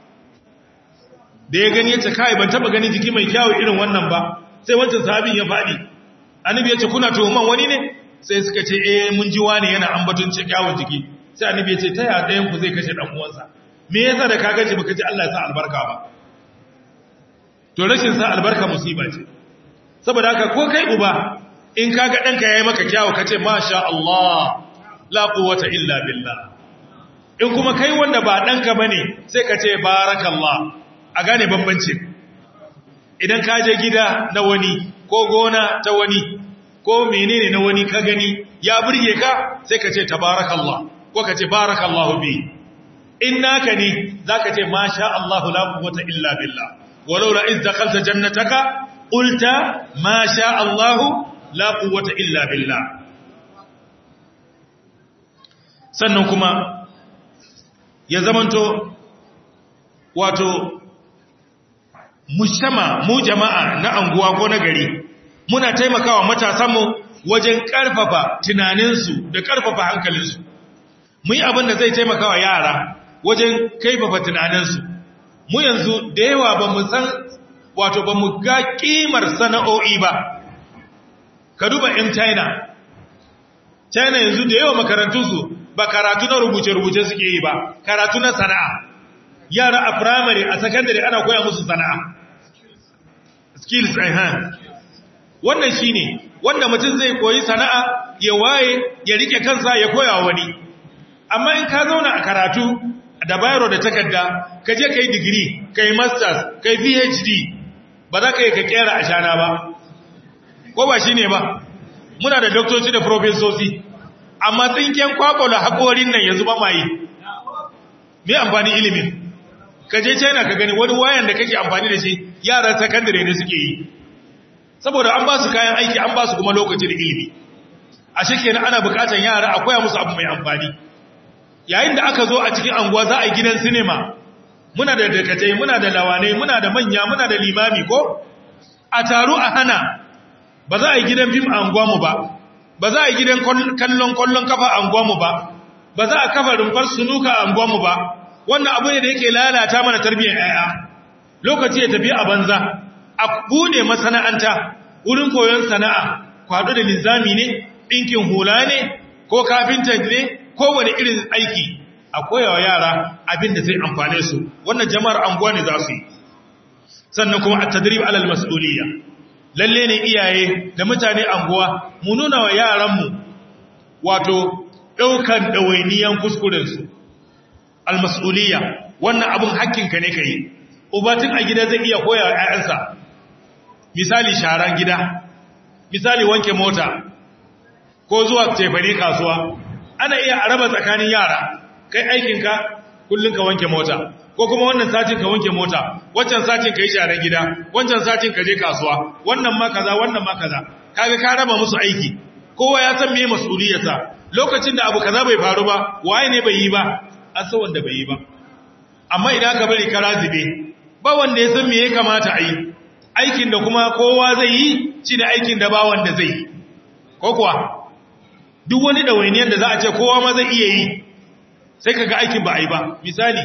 da ya gani ya ce kai ban taba gani jiki mai kyawu irin wannan ba sai wancan sahabin ya faɗi annabi ya ce kuna tuhuman wani ne sai suka ce eh mun ji wani yana ambaton ce kyawun jiki sai annabi ya ce ta ya ɗayan ku zai kashe ɗan uwansa me yasa da ka gaji baka ji Allah ya sa albarka ba to rashin sa albarka musiba ce saboda haka ko kai uba in kaga ɗanka ya yi maka kyawu ka ce masha Allah la quwwata illa billah in kuma kai wanda ba ɗanka ba ne sai ka ce barakallah a gane bambanci idan ka je gida na wani ko gona ta wani ko menene na wani ka gani ya burge ka sai ka ce tabarakallah ko ka ce barakallahu bi in naka ne za ka ce masha Allah la quwwata illa billah walau la iz dakhalta jannataka qulta masha Allah la quwwata illa billah sannan kuma ya zamanto wato mujtama mu jama'a na anguwa ko na gari muna taimakawa matasanmu wajen karfafa tunaninsu da karfafa hankalinsu mu yi abin da zai taimakawa yara wajen kaifafa tunaninsu mu yanzu da yawa ba mu san wato ba mu ga kimar sana'o'i ba ka duba 'yan china china yanzu da yawa makarantunsu ba karatu na rubuce-rubuce suke yi ba karatu na sana'a yara a firamare a sakandare ana koya musu sana'a skills hand wannan shi ne wanda mutum zai koyi sana'a ya waye ya rike kansa ya koya wani amma in ka zauna a karatu da bayaro da takarda ka je ka yi digiri ka yi masters ka yi phd ba za ka yi ka kera a shana ba ko ba shi ne ba muna da doktoci da profesoci amma tsinken kwakwalo haƙorin nan yanzu ba ma yi me amfani ilimin ka je china ka gani wani wayan da kake amfani da shi yaran sakandare ne suke yi saboda an ba su kayan aiki an ba su kuma lokaci da ilimi a shekenan ana bukatar yara a koya musu abu mai amfani yayin da aka zo a cikin anguwa za a yi gidan sinima muna da dakatai muna da lawanai muna da manya muna da limami ko a taru a hana ba za a yi gidan fim a anguwa mu ba ba za a yi gidan kallon kallon kafa a anguwa mu ba ba za a kafa rumfar sunuka a anguwa mu ba wannan abu ne da yake lalata mana tarbiyyar yaya lokaci ya tafi a banza a bude masana'anta wurin koyon sana'a kwado da nizami ne ɗinkin hula ne ko kafinta ne ko wani irin aiki a koyawa yara abin da zai amfane su wannan jama'ar anguwa ne za su yi sannan kuma a tadrib alal mas'uliyya lalle ne iyaye da mutane anguwa mu nuna wa yaranmu wato ɗaukan ɗawainiyan kuskurensu almas'uliyya wannan abin hakkinka ne ka yi ubatin a gida zai iya koya wa 'ya'yansa misali sharan gida misali wanke mota ko zuwa tefane kasuwa ana iya araba tsakanin yara kai aikinka kullum ka wanke mota ko kuma wannan satin ka wanke mota wancan satin ka yi sharan gida wancan satin ka je kasuwa wannan ma kaza wannan ma kaza kaga ka raba musu aiki kowa ya san meye mas'uliyarsa lokacin da abu kaza bai faru ba waye ne bai yi ba an san wanda bai yi ba amma idan ka bari kara zube ba wanda ya san me ya kamata a yi aikin da kuma kowa zai yi shi ne aikin da ba wanda zai yi ko kuwa duk wani ɗawainiyar da za a ce kowa ma zai iya yi sai ka ga aikin ba a yi ba misali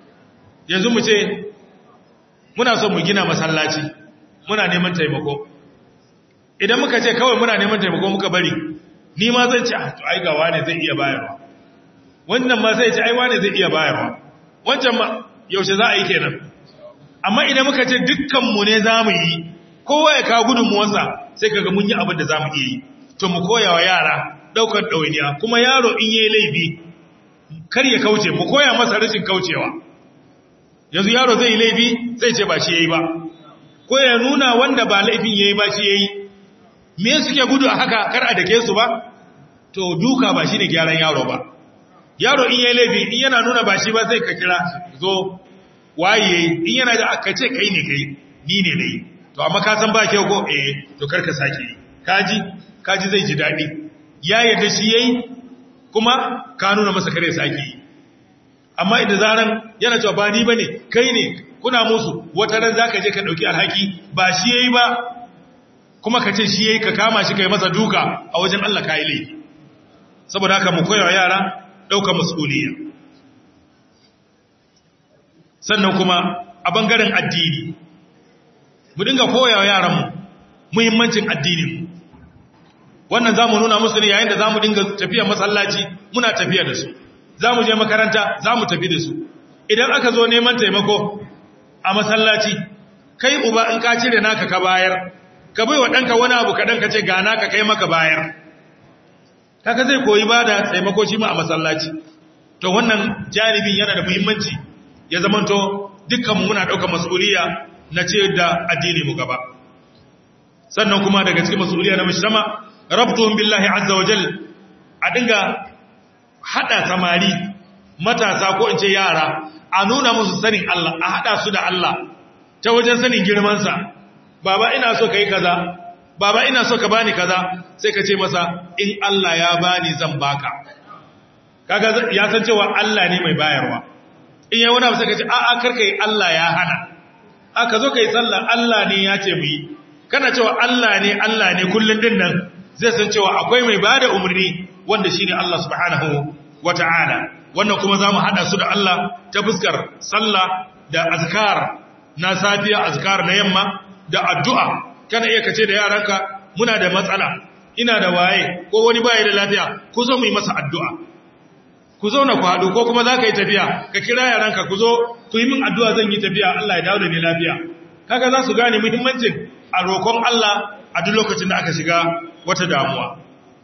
yanzu mu ce muna son mu gina masallaci muna neman taimako idan muka ce kawai muna neman taimako muka bari ni ma zan ce a to ai ga wane zai iya bayarwa wannan ma zai ce ai wane zai iya bayarwa wancan ma yaushe za a yi kenan amma idan muka ce dukkanmu ne za mu yi kowa ya kawo gudunmuwarsa sai kaga mun yi abin da za mu iya yi to mu koya wa yara ɗaukar ɗawainiya kuma yaro in yi laifi kar ya kauce mu koya masa rashin kaucewa yanzu yaro zai yi laifi zai ce ba shi ya yi ba ko ya nuna wanda ba laifin ya yi ba shi ya yi me suke gudu a haka kar a dake su ba to duka ba shi ne gyaran yaro ba yaro in yi laifi in yana nuna ba shi ba zai ka kira zo waye in yana da aka ce kai ne kai ni ne nayi to amma ka san ba kyau ko eh to karka sake yi kaji kaji zai ji dadi ya yarda shi yayi kuma ka nuna masa kare sake yi amma idan zaran yana cewa ba ni bane kai ne kuna musu wata ran zaka je ka dauki alhaki ba shi yayi ba kuma ka ce shi yayi ka kama shi kai masa duka a wajen Allah kai laifi saboda haka mu koyawa yara daukar mas'uliyya sannan kuma a bangaren addini mu dinga koyawa yaranmu muhimmancin addinin wannan za mu nuna musu ne yayin da za mu dinga tafiya masallaci muna tafiya da su za mu je makaranta za mu tafi da su idan aka zo neman taimako a masallaci kai uba in ka cire naka ka bayar ka bai wa ɗanka wani abu kaɗan ka ce gana ka kai maka bayar kaka zai koyi ba da taimako shi ma a masallaci to wannan janibin yana da muhimmanci ya zamanto dukkanmu muna ɗaukar mas'uliya na ce da addini mu gaba sannan kuma daga cikin mas'uliya na mujtama rabtuhum billahi azza wa jal a dinga hada samari matasa ko in ce yara a nuna musu sanin Allah a hada su da Allah ta wajen sanin girman sa baba ina so kai kaza baba ina so ka bani kaza sai ka ce masa in Allah ya bani zan baka kaga ya san cewa Allah ne mai bayarwa in yayi wani abu sai ka ce a'a karka yi Allah ya hana aka zo kai sallah Allah ne ya ce mu yi kana cewa Allah ne Allah ne kullun din nan zai san cewa akwai mai bada umarni wanda shine Allah subhanahu wata'ala wannan kuma zamu hada su da Allah ta fuskar sallah da azkar na safiya azkar na yamma da addu'a kana iya kace da yaranka muna da matsala ina da waye ko wani baya da lafiya ku zo mu yi masa addu'a ku zo na ku haɗu ko kuma za ka yi tafiya ka kira yaranka ku zo ku yi min addu'a zan yi tafiya Allah ya dawo da ni lafiya kaga za su gane muhimmancin a roƙon Allah a duk lokacin da aka shiga wata damuwa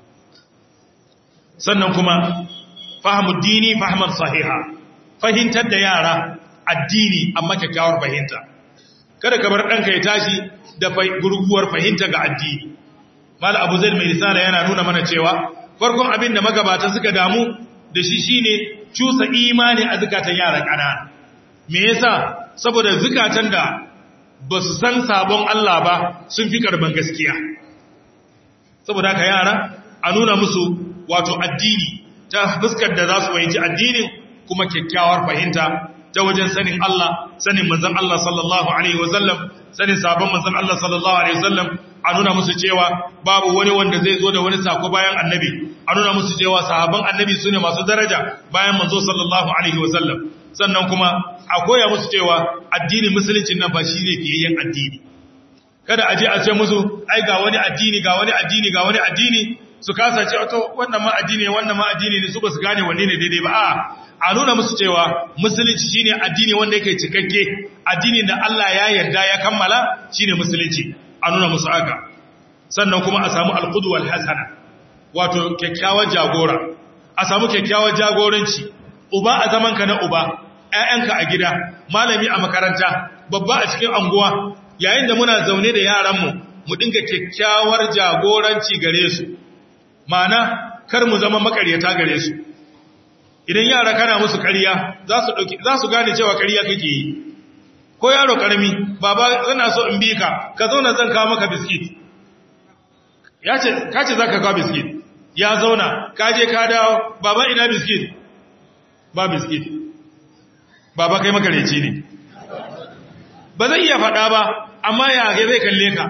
sannan kuma fahimu dini fahimar sahiha fahimtar da yara addini amma kyakkyawar fahimta kada ka bar ɗanka ya tashi da gurguwar fahimta ga addini mal abu zai mai risala yana nuna mana cewa farkon abin da magabata suka damu da shi shine cusa imani a zukatan yara ƙanana me yasa saboda zukatan da ba su san sabon Allah ba sun fi karban gaskiya saboda haka yara a nuna musu wato addini ta fuskar da za su fahimci addinin kuma kyakkyawar fahimta ta wajen sanin Allah sanin manzon Allah sallallahu alaihi wasallam sanin sabon manzon Allah sallallahu alaihi wasallam a nuna musu cewa babu wani wanda zai zo da wani sako bayan annabi a nuna musu cewa sahabban annabi sune masu daraja bayan manzo sallallahu alaihi wasallam sannan kuma a koya musu cewa addinin musulunci nan ba shi ne fiyayyen addini kada a je a ce musu ai ga wani addini ga wani addini ga wani addini su kasa ce to wannan ma addini wannan ma addini ne su ba su gane wanne ne daidai ba a a nuna musu cewa musulunci shine addini wanda yake cikakke addini da Allah ya yarda ya kammala shine musulunci a nuna musu haka sannan kuma a samu alqudwa alhasana wato kyakkyawan jagora a samu kyakkyawan jagoranci uba a zaman ka na uba ƴaƴanka a gida malami a makaranta babba a cikin anguwa yayin da muna zaune da yaranmu mu dinga kyakkyawar jagoranci gare su ma'ana kar mu zama makaryata gare su idan yara kana musu ƙarya za su dauki za su gane cewa ƙarya kake yi ko yaro karami baba ina so in bi ka ka zauna zan kawo maka biskit ya ce ka ce zaka kawo biskit ya zauna ka je ka dawo baba ina biskit ba biskit baba kai makareci ne ba zai iya faɗa ba amma ya zai kalle ka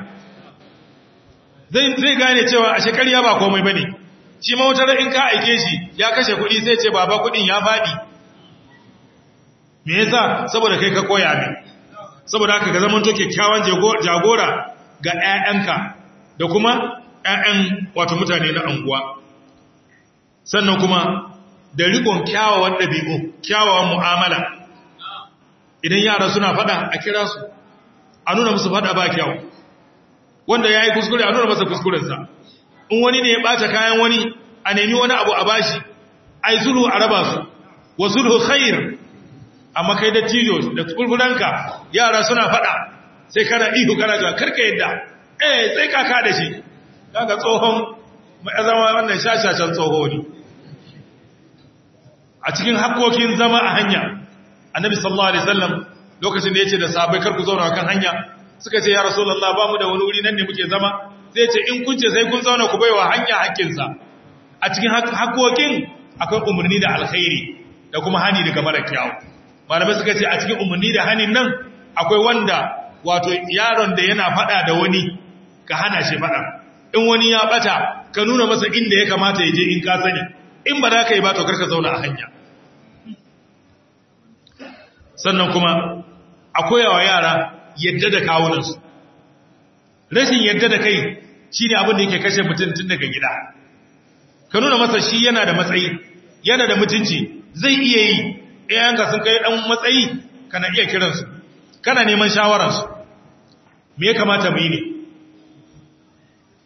zai gane cewa a shekariya ba komai ba ne shi mawutar in ka aike shi ya kashe kuɗi sai ce baba kuɗin ya faɗi me yasa saboda kai ka koya ne saboda haka ka zama to kyakkyawan jagora ga 'ya'yanka da kuma 'ya'yan wato mutane na anguwa sannan kuma da rikon kyawawan ɗabi'u kyawawan mu'amala idan yara suna fada a kira su a nuna musu fada ba kyau wanda ya yi kuskure a nuna masa kuskurensa in wani ne ya ɓata kayan wani a nemi wani abu a bashi a yi sulhu a raba su wa sulhu khair amma kai da tijo da kulkulanka yara suna fada sai kana ihu kana cewa karka yadda eh sai kaka da shi kaga tsohon mai zama wannan shashashan tsoho ne a cikin hakkokin zama a hanya annabi sallallahu alaihi wasallam lokacin da yace da sahabbai kar ku zauna kan hanya suka ce ya rasulullah ba mu da wani wuri nan ne muke zama zai ce in kun ce sai kun zauna ku baiwa hanya hakkin sa a cikin hakkokin akwai umarni da alkhairi da kuma hani daga mara kyau malamai suka ce a cikin umarni da hanin nan akwai wanda wato yaron da yana fada da wani ka hana shi fada in wani ya bata ka nuna masa inda ya kamata ya je in ka sani in ba za ka yi ba to karka zauna a hanya sannan kuma a koyawa yara yadda da kawunansu rashin yadda da kai shi ne abin da yake kashe mutum tun daga gida ka nuna masa shi yana da matsayi yana da mutunci zai iya yi ɗayanka sun kai ɗan matsayi kana iya kiransu kana neman shawararsu me ya kamata mu yi ne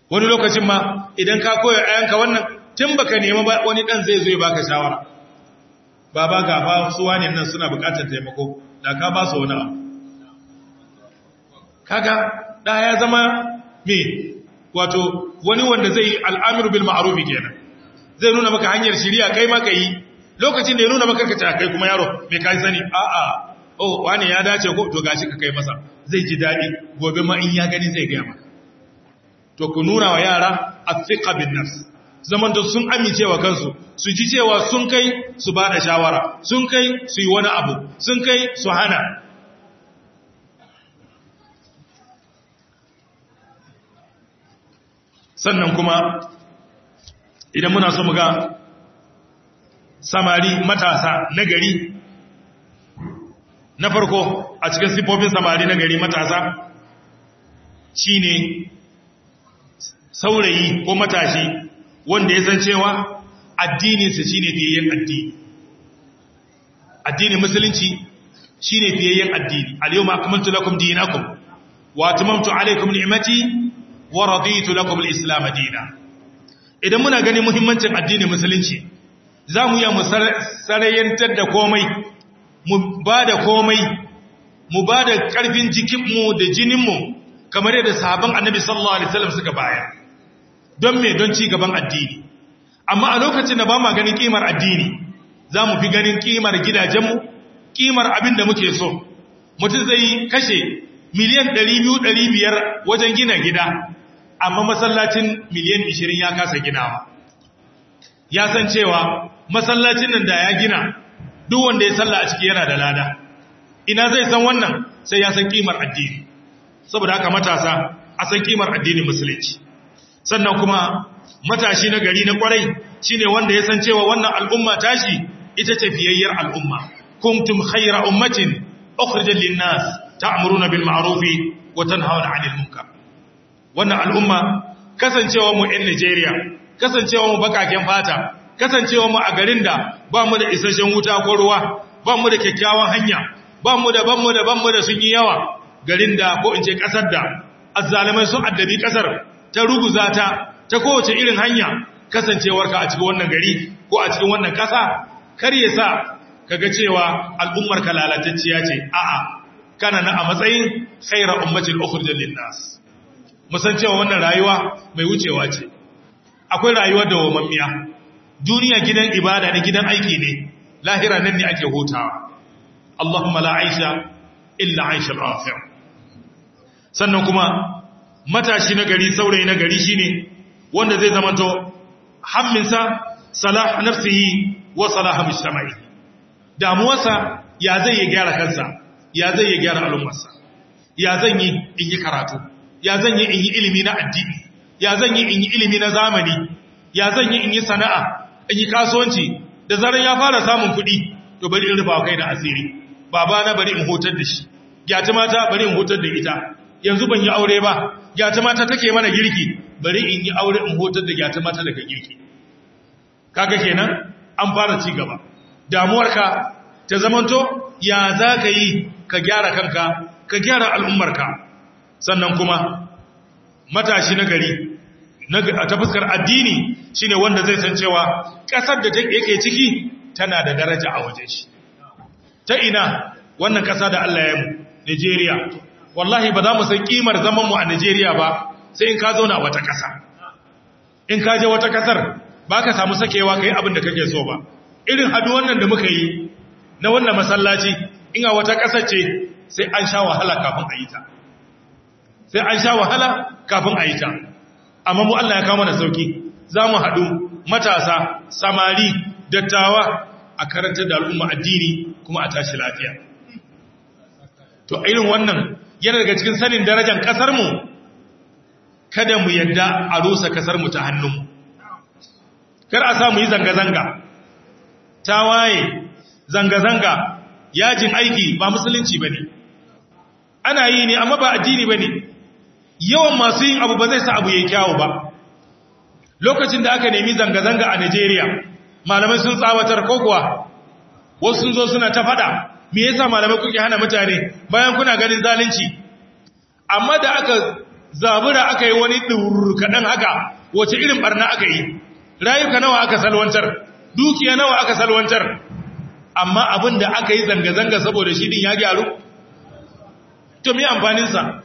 wani lokacin ma idan ka koya ayanka wannan tun baka nema ba wani dan zai zo ya baka shawara baba ga ba su wani nan suna bukatar taimako da ka ba su wani abu kaga da ya zama me wato wani wanda zai al'amiru bil ma'ruf kenan zai nuna maka hanyar shiriya kai ma kai lokacin da ya nuna maka kace kai kuma yaro me kai sani a a oh wani ya dace ko to gashi ka kai masa zai ji dadi gobe ma in ya gani zai ga maka to ku nuna wa yara athiqa bin nafs zaman da sun amince wa kansu su ji cewa sun kai su ba da shawara sun kai su yi wani abu sun kai su hana sannan kuma idan muna so mu ga samari matasa na gari na farko a cikin sifofin samari na gari matasa shine saurayi ko matashi wanda ya san cewa addininsa shine fiyayyen addini addinin musulunci shine fiyayyen addini al-yawma akmaltu lakum dinakum wa atmamtu alaykum ni'mati wa raditu lakum al-islam dinan idan muna ganin muhimmancin addinin musulunci za mu yi mu sarayyantar da komai mu ba da komai mu ba da ƙarfin jikinmu da jininmu kamar yadda sahabban annabi sallallahu alaihi wasallam suka bayar don me don ci gaban addini amma a lokacin da ba ma ganin kimar addini za mu fi ganin kimar gidajenmu kimar abin da muke so mutum zai kashe miliyan 200-500 wajen gina gida amma masallacin miliyan 20 ya kasa ginawa ya san cewa masallacin nan da ya gina duk wanda ya salla a ciki yana da lada ina zai san wannan sai ya san kimar addini saboda haka matasa a san kimar addinin musulunci sannan kuma matashi na gari na kwarai shine wanda ya san cewa wannan al'umma tashi ita ce fiyayyar al'umma kuntum khayra ummatin ukhrijat lin-nas ta'muruna bil ma'ruf wa tanhauna 'anil munkar wannan al'umma kasancewa mu ɗan Najeriya kasancewa mu bakaken fata kasancewa mu a garin da ba mu da isasshen wuta ko ruwa ba mu da kyakkyawan hanya ba mu da ban mu da ban mu da sun yi yawa garin da ko in ce kasar da azzalimai sun addabi kasar ta ruguza ta ta kowace irin hanya kasancewarka a cikin wannan gari ko a cikin wannan kasa kar ya sa kaga cewa al'ummar ka lalatacciya ce a'a kana na a matsayin khayra ummatil ukhrijat lin-nas musan cewa wannan rayuwa mai wucewa ce akwai rayuwa da wamammiya duniya gidan ibada ne gidan aiki ne lahira nan ne ake hutawa Allahumma la aisha illa aisha al-akhir sannan kuma matashi na gari saurayi na gari shine wanda zai zamanto hamminsa salah nafsihi wa salah mujtama'i damuwarsa ya zai yi gyara kansa ya zai yi gyara al'ummarsa ya zan yi in yi karatu ya zan yi in yi ilimi na addini ya zan yi in yi ilimi na zamani ya zan yi in yi sana'a in yi kasuwanci da zarar ya fara samun kuɗi to bari in rufa kai da asiri baba na bari in hotar da shi gyata mata bari in hotar da ita yanzu ban yi aure ba gyata mata take mana girki bari in yi aure in hotar da gyata mata daga girki kaga kenan an fara ci gaba damuwarka ta zamanto ya za ka yi ka gyara kanka ka gyara al'ummarka sannan kuma matashi na gari ta fuskar addini shine wanda zai san cewa ƙasar da yake ciki tana da daraja a wajen shi ta ina wannan ƙasa da Allah ya mu Nigeria wallahi ba za mu san kimar zaman mu a Nigeria ba sai in ka zauna a wata ƙasa in ka je wata ƙasar ba ka samu sakewa kai abin da kake so ba irin hadu wannan da muka yi na wannan masallaci in a wata ƙasar ce sai an sha wahala kafin a yi ta sai an sha wahala kafin a yi ta amma mu Allah ya kawo mana sauki za mu haɗu matasa samari dattawa a karanta da al'umma addini kuma a tashi lafiya to irin wannan yana daga cikin sanin darajar ƙasarmu kada mu yadda a rusa ƙasarmu ta hannunmu kar a sa mu yi zanga-zanga ta waye zanga-zanga yajin aiki ba musulunci ba ne ana yi ne amma ba addini ba ne yawan masu yin abu ba zai sa abu ya kyawu ba lokacin da aka nemi zanga-zanga a Najeriya malamai sun tsawatar kokowa wasu sun zo suna ta fada me yasa malamai kuke hana mutane bayan kuna ganin zalunci amma da aka zabura aka yi wani ɗurur kaɗan haka wace irin ɓarna aka yi rayuka nawa aka salwantar dukiya nawa aka salwantar amma abin da aka yi zanga-zanga saboda shi din ya gyaru to me amfaninsa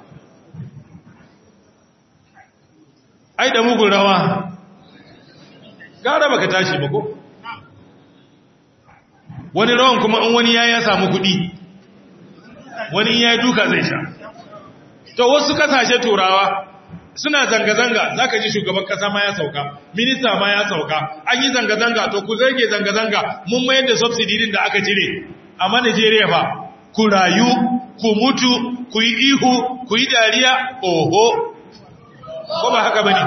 ai da mugun rawa gara baka tashi ba ko wani rawan kuma in wani ya ya samu kuɗi wani ya duka zai sha to wasu kasashe turawa suna zanga-zanga za ka ji shugaban kasa ma ya sauka minista ma ya sauka an yi zanga-zanga to ku zage zanga-zanga mun mayar da subsidy din da aka cire amma Najeriya ba ku rayu ku mutu ku yi ihu ku yi dariya oho ko ba haka bane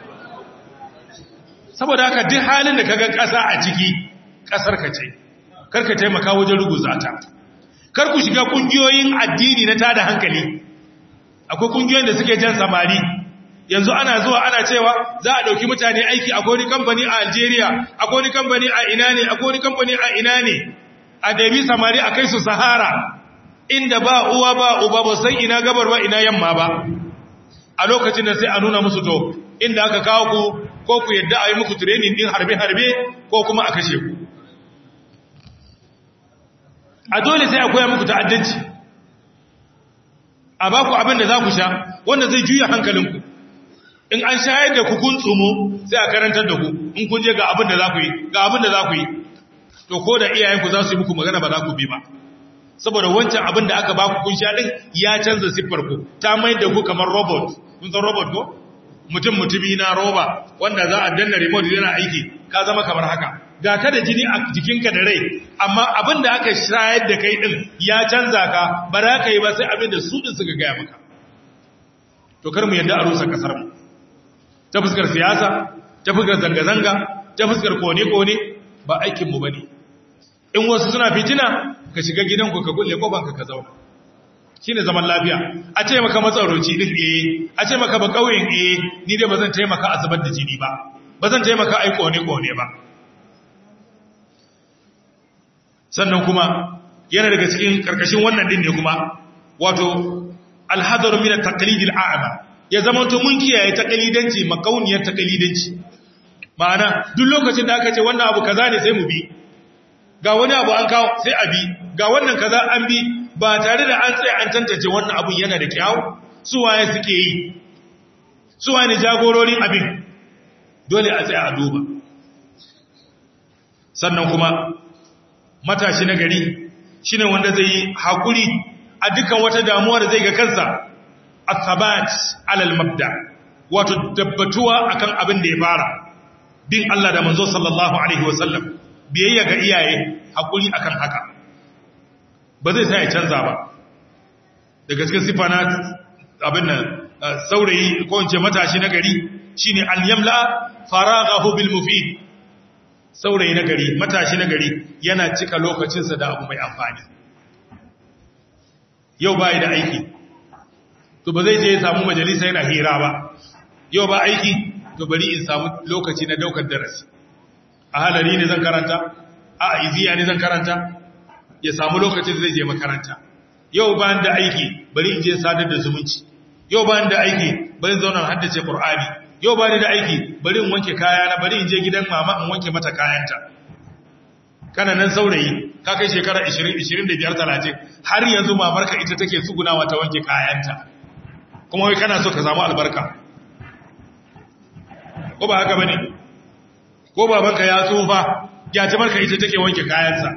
saboda haka duk halin da kaga kasa a ciki kasar ka ce karka taimaka wajen ruguza ta kar ku shiga kungiyoyin addini na tada hankali akwai kungiyoyin da suke jan samari yanzu ana zuwa ana cewa za a dauki mutane aiki a wani kamfani a Algeria a wani kamfani a ina ne a wani kamfani a ina ne a dabi samari a kai su Sahara inda ba uwa ba uba ba san ina gabar ba ina yamma ba a lokacin da sai a nuna musu to inda aka kawo ku ko ku yadda a yi muku training din harbe-harbe ko kuma a kashe ku a dole sai a koya muku ta'addanci a ba ku abin da za ku sha wanda zai juya hankalinku in an shayar da ku kun tsumo sai a karantar da ku in kun je ga abin da za ku yi ga abin da za ku yi to ko da iyayenku za su yi muku magana ba za ku bi ba saboda wancan abin da aka ba ku kun sha din ya canza siffar ku ta mai da ku kamar robot kun san robot ko mutum mutumi na roba wanda za a danna remote yana aiki ka zama kamar haka ga ka da jini a jikinka da rai amma abin da aka shayar da kai din ya canza ka ba za ka yi ba sai abin da su din suka gaya maka to kar mu yadda a rusa kasar mu ta fuskar siyasa ta fuskar zanga-zanga ta fuskar kone-kone ba aikin mu bane in wasu suna fitina ka shiga gidanku ka kulle kofanka ka zauna shine zaman lafiya a ce maka matsaroci din eh a ce maka ba kauyen eh ni dai bazan taimaka a zubar da jini ba bazan taimaka ai kone-kone ba sannan kuma yana daga cikin karkashin wannan din ne kuma wato alhadar min at-taqlid al-a'ma ya zama to mun kiyaye taqlidanci makauniyar taqlidanci ma'ana duk lokacin da aka ce wannan abu kaza ne sai mu bi ga wani abu an kawo sai a bi ga wannan kaza an bi ba tare da an tsaye an tantance wannan abun yana da kyau su waye suke yi su waye ne jagororin abin dole a tsaye a duba sannan kuma matashi na gari shine wanda zai yi hakuri a dukkan wata damuwa da zai ga kansa asabat alal mabda wato tabbatuwa akan abin da ya fara bin Allah da manzo sallallahu alaihi wasallam biyayya ga iyaye hakuri akan haka ba zai sai ya canza ba da gaske sifa na abin nan saurayi ko in ce matashi na gari shine al-yamla faraghahu bil mufid saurayi na gari matashi na gari yana cika lokacinsa da abu mai amfani yau ba da aiki to ba zai je ya samu majalisa yana hira ba yau ba aiki to bari in samu lokaci na daukar darasi a halari ne zan karanta a iziya ne zan karanta ya samu lokacin da zai je makaranta yau ba da aiki bari in je sadar da zumunci yau ba da aiki bari in zauna haddace qur'ani yau ba da aiki bari in wanke kaya na bari in je gidan mama in wanke mata kayanta kana nan saurayi ka kai shekara 20 25 30 har yanzu mamarka ita take tsugunawa ta wanke kayanta kuma wai kana so ka samu albarka ko ba haka bane ko babanka ya tsufa gyatumarka ita take wanke kayansa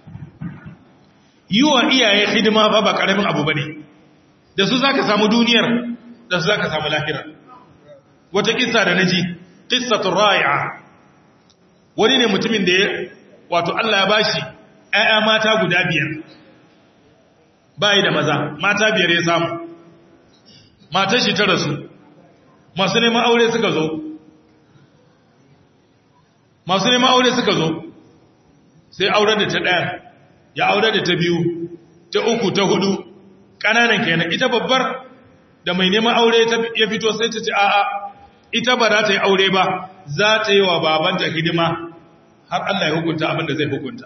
yi wa iyaye hidima ba ba karamin abu bane da su zaka samu duniyar da su zaka samu lahira wata kissa da naji qissatur ra'i'a wani ne mutumin da ya wato Allah ya bashi ƴaƴa mata guda biyar bai da maza mata biyar ya samu matar shi ta rasu masu neman aure suka zo masu neman aure suka zo sai auren da ta ɗaya ya aure da ta biyu ta uku ta hudu ƙananan kenan ita babbar da mai neman aure ya fito sai ta ce a'a ita ba za ta yi aure ba za ta yi wa babanta hidima har Allah ya hukunta abin da zai hukunta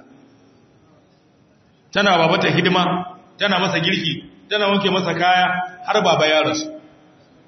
tana babanta hidima tana masa girki tana wanke masa kaya har baba ya rasu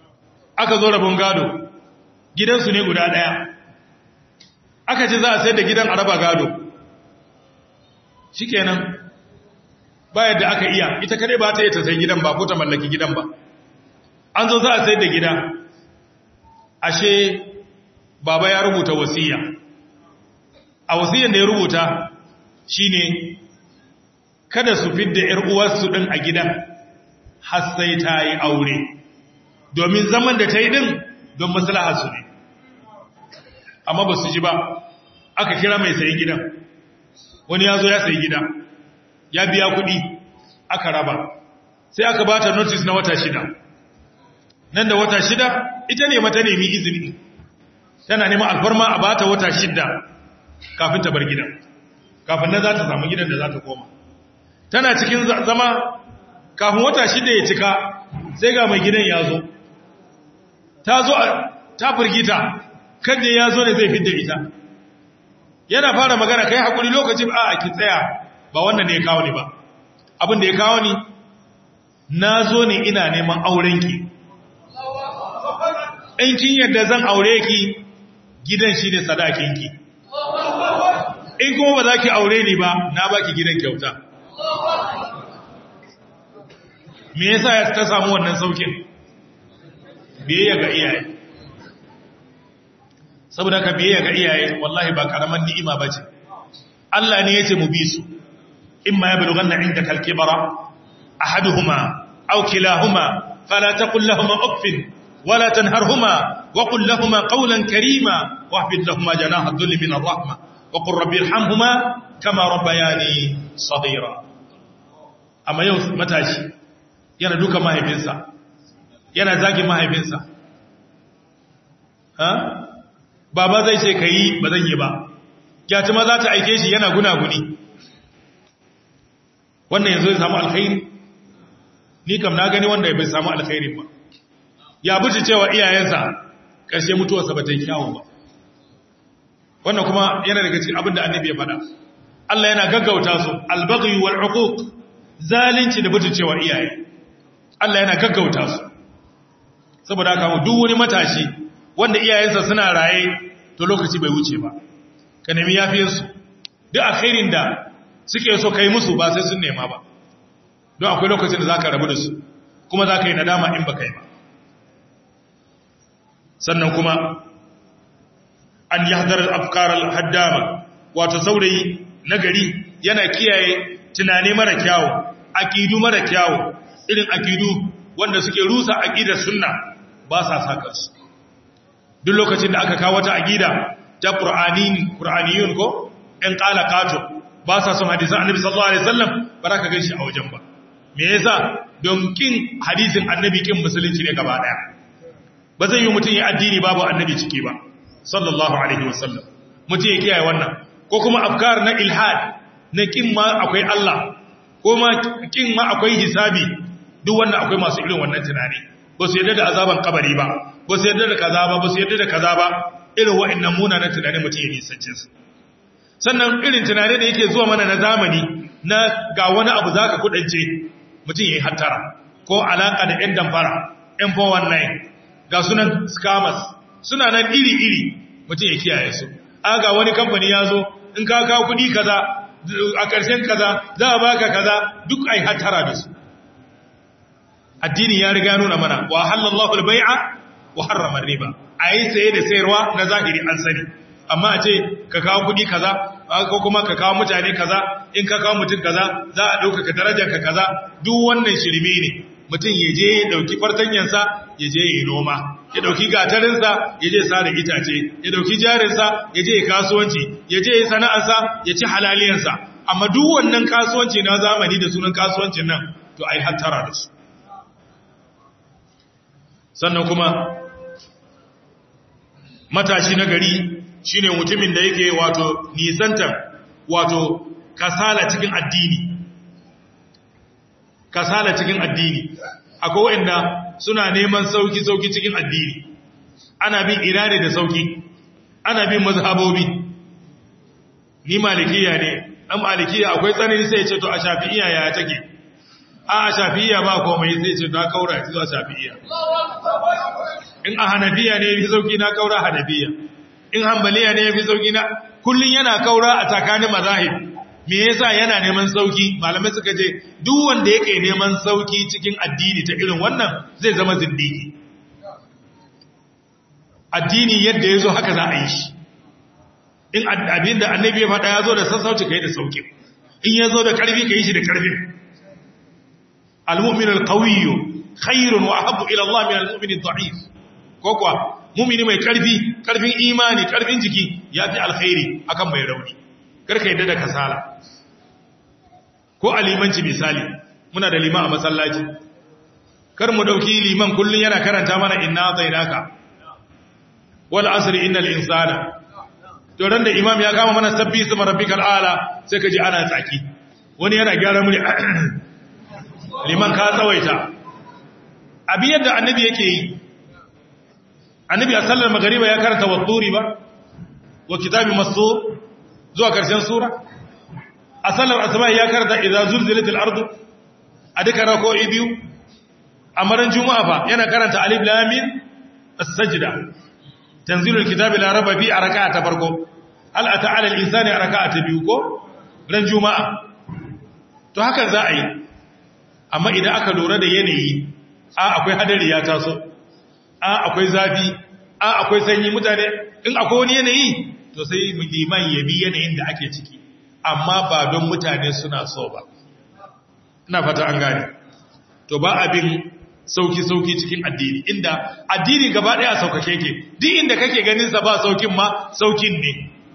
aka zo rabon gado gidansu ne guda ɗaya aka ce za a sayar da gidan a raba gado shikenan ba yadda aka iya ita kare ba ta yi ta sai gidan ba ko ta mallaki gidan ba an zo za a sayar da gida ashe baba ya rubuta wasiya a wasiyan da ya rubuta shine kada su fidda ‘yar uwarsu ɗin a gidan har sai ta yi aure domin zaman da ta yi ɗin don maslaha su ne amma ba su ji ba aka kira mai sayi gidan wani ya zo ya sayi gida ya biya kuɗi aka raba sai aka ba ta notice na wata shida nan da wata shida ita ne mata nemi izini tana neman alfarma a ba ta wata shida kafin ta bar gidan kafin nan za ta samu gidan da za ta koma tana cikin zama kafin wata shida ya cika sai ga mai gidan ya zo ta zo ta firgita kan ya zo ne zai fidda ita yana fara magana kai hakuri lokacin a ki tsaya ba wannan ne ya kawo ni ba abin da ya kawo ni na zo ne ina neman aurenki in kin yadda zan aure ki gidan shi ne sadakinki in kuma ba za ki aure ni ba na baki gidan kyauta me yasa ya ta samu wannan saukin biyayya ga iyaye saboda ka biyayya ga iyaye wallahi ba karaman ni'ima bace Allah ne yace mu bi su imma yablughanna indaka al-kibara ahaduhuma aw kilahuma fala taqul lahumā uffin wala tanharhuma wa qul lahumā qawlan karīmā wahfid lahumā janāha adh-dhulli min ar-rahmah wa qur rabbi irhamhuma kama rabbayani saghira amma yau matashi yana duka mahaifinsa yana zagin mahaifinsa ha baba zai ce kai ba zan yi ba gyatuma za ta aike shi yana gunaguni wannan yanzu ya samu alkhairi ni kam na gani wanda bai samu alkhairi ba ya buci cewa iyayensa ƙarshe mutuwarsa ba ta yi kyawun ba wannan kuma yana daga cikin abin da annabi ya faɗa Allah yana gaggauta su albaghi wal uquq zalunci da buci cewa iyaye Allah yana gaggauta su saboda haka duk wani matashi wanda iyayensa suna raye to lokaci bai wuce ba ka nemi yafiyarsu duk alkhairin da suke so kai musu ba sai sun nema ba don akwai lokacin da za ka rabu da su kuma za ka yi nadama in ba kai ba sannan kuma an yi hadarar afkarar haddama wato saurayi na gari yana kiyaye tunani mara kyawu akidu mara kyawu irin akidu wanda suke rusa akidar sunna ba sa saka su duk lokacin da aka kawo wata akida ta qur'aniyun ko in qala qato ba sa son hadisan annabi sallallahu alaihi wasallam ba za ka ganshi a wajen ba me yasa don kin hadisin annabi kin musulunci ne gaba daya ba zai yi mutum ya addini babu annabi ciki ba sallallahu alaihi wasallam mutum ya kiyaye wannan ko kuma afkar na ilhad na kin ma akwai Allah ko ma kin ma akwai hisabi duk wannan akwai masu irin wannan tunani ba su yarda da azaban kabari ba ba su yarda da kaza ba ba su yarda da kaza ba irin wa'annan munanan tunani mutum ya nisance su sannan irin tunani da yake zuwa mana na zamani na ga wani abu zaka kudance mutum yayi hattara ko alaka da ɗan damfara ɗan 419 ga sunan scammers suna nan iri-iri mutum ya kiyaye su aga wani kamfani ya zo in ka kawo kudi kaza a ƙarshen kaza za a baka kaza duk ai hattara da su addini ya riga nuna mana wa halallahu al-bai'a wa harrama riba ayi saye da sayarwa na zahiri an sani amma a ce ka kawo kudi kaza ko kuma ka kawo mutane kaza in ka kawo mutum kaza za a dauka ka darajar ka kaza duk wannan shirme ne mutum ya je ya dauki fartanyansa ya je ya yi noma ya dauki gatarinsa ya je sare itace ya dauki jarinsa ya je ya kasuwanci ya je ya sana'arsa ya ci halaliyansa amma duk wannan kasuwanci na zamani da sunan kasuwancin nan to ai hattara da su sannan kuma matashi na gari shine mutumin da yake wato nisantar wato kasala cikin addini kasala cikin addini akwai wanda suna neman sauki sauki cikin addini ana bin irade da sauki ana bin mazhabobi ni malikiya ne dan malikiya akwai tsanani sai ya ce to a shafi'iya ya take a a shafi'iya ba komai sai ya ce ta kaura zuwa shafi'iya in a hanafiya ne ya fi sauki na kaura hanafiya in hambaliya ne ya fi sauki na kullum yana kaura a tsakanin mazahib me yasa yana neman sauki malamai suka ce duk wanda yake neman sauki cikin addini ta irin wannan zai zama zindiki addini yadda ya zo haka za a yi shi in abinda annabi ya faɗa ya zo da sassauci ka yi da sauki in ya zo da ƙarfi ka yi shi da ƙarfin al-mu'min al-qawiyyu khairun wa ahabbu ila Allah min al-mu'min ad-da'if ko kuwa mu'mini mai ƙarfi ƙarfin imani ƙarfin jiki ya fi alkhairi akan mai rauni karka yadda da kasala ko a limanci misali muna da liman a masallaci kar mu dauki liman kullun yana karanta mana inna zainaka wal asri innal insana to ran da imam ya kama mana sabbi isma rabbikal ala sai ka ji ana tsaki wani yana gyara muni liman ka tsawaita abi yadda annabi yake yi annabi a sallar magariba ya karanta watturi ba wa kitabi masur zuwa karshen sura a sallar asuba ya karanta idza zulzilatil ardu a duka rako'i biyu a maran juma'a fa yana karanta alif lam mim as-sajda tanzilul kitabi la raba fi a raka'a ta farko hal ata ala al-insani a raka'a ta biyu ko ran juma'a to haka za a yi amma idan aka lura da yanayi a akwai hadari ya taso a akwai zafi a akwai sanyi mutane in akwai wani yanayi to sai liman ya bi yanayin da ake ciki amma ba don mutane suna so ba ina fata an gane to ba abin sauki-sauki cikin addini inda addini gaba daya saukake ke duk inda kake ganin sa ba saukin ma saukin ne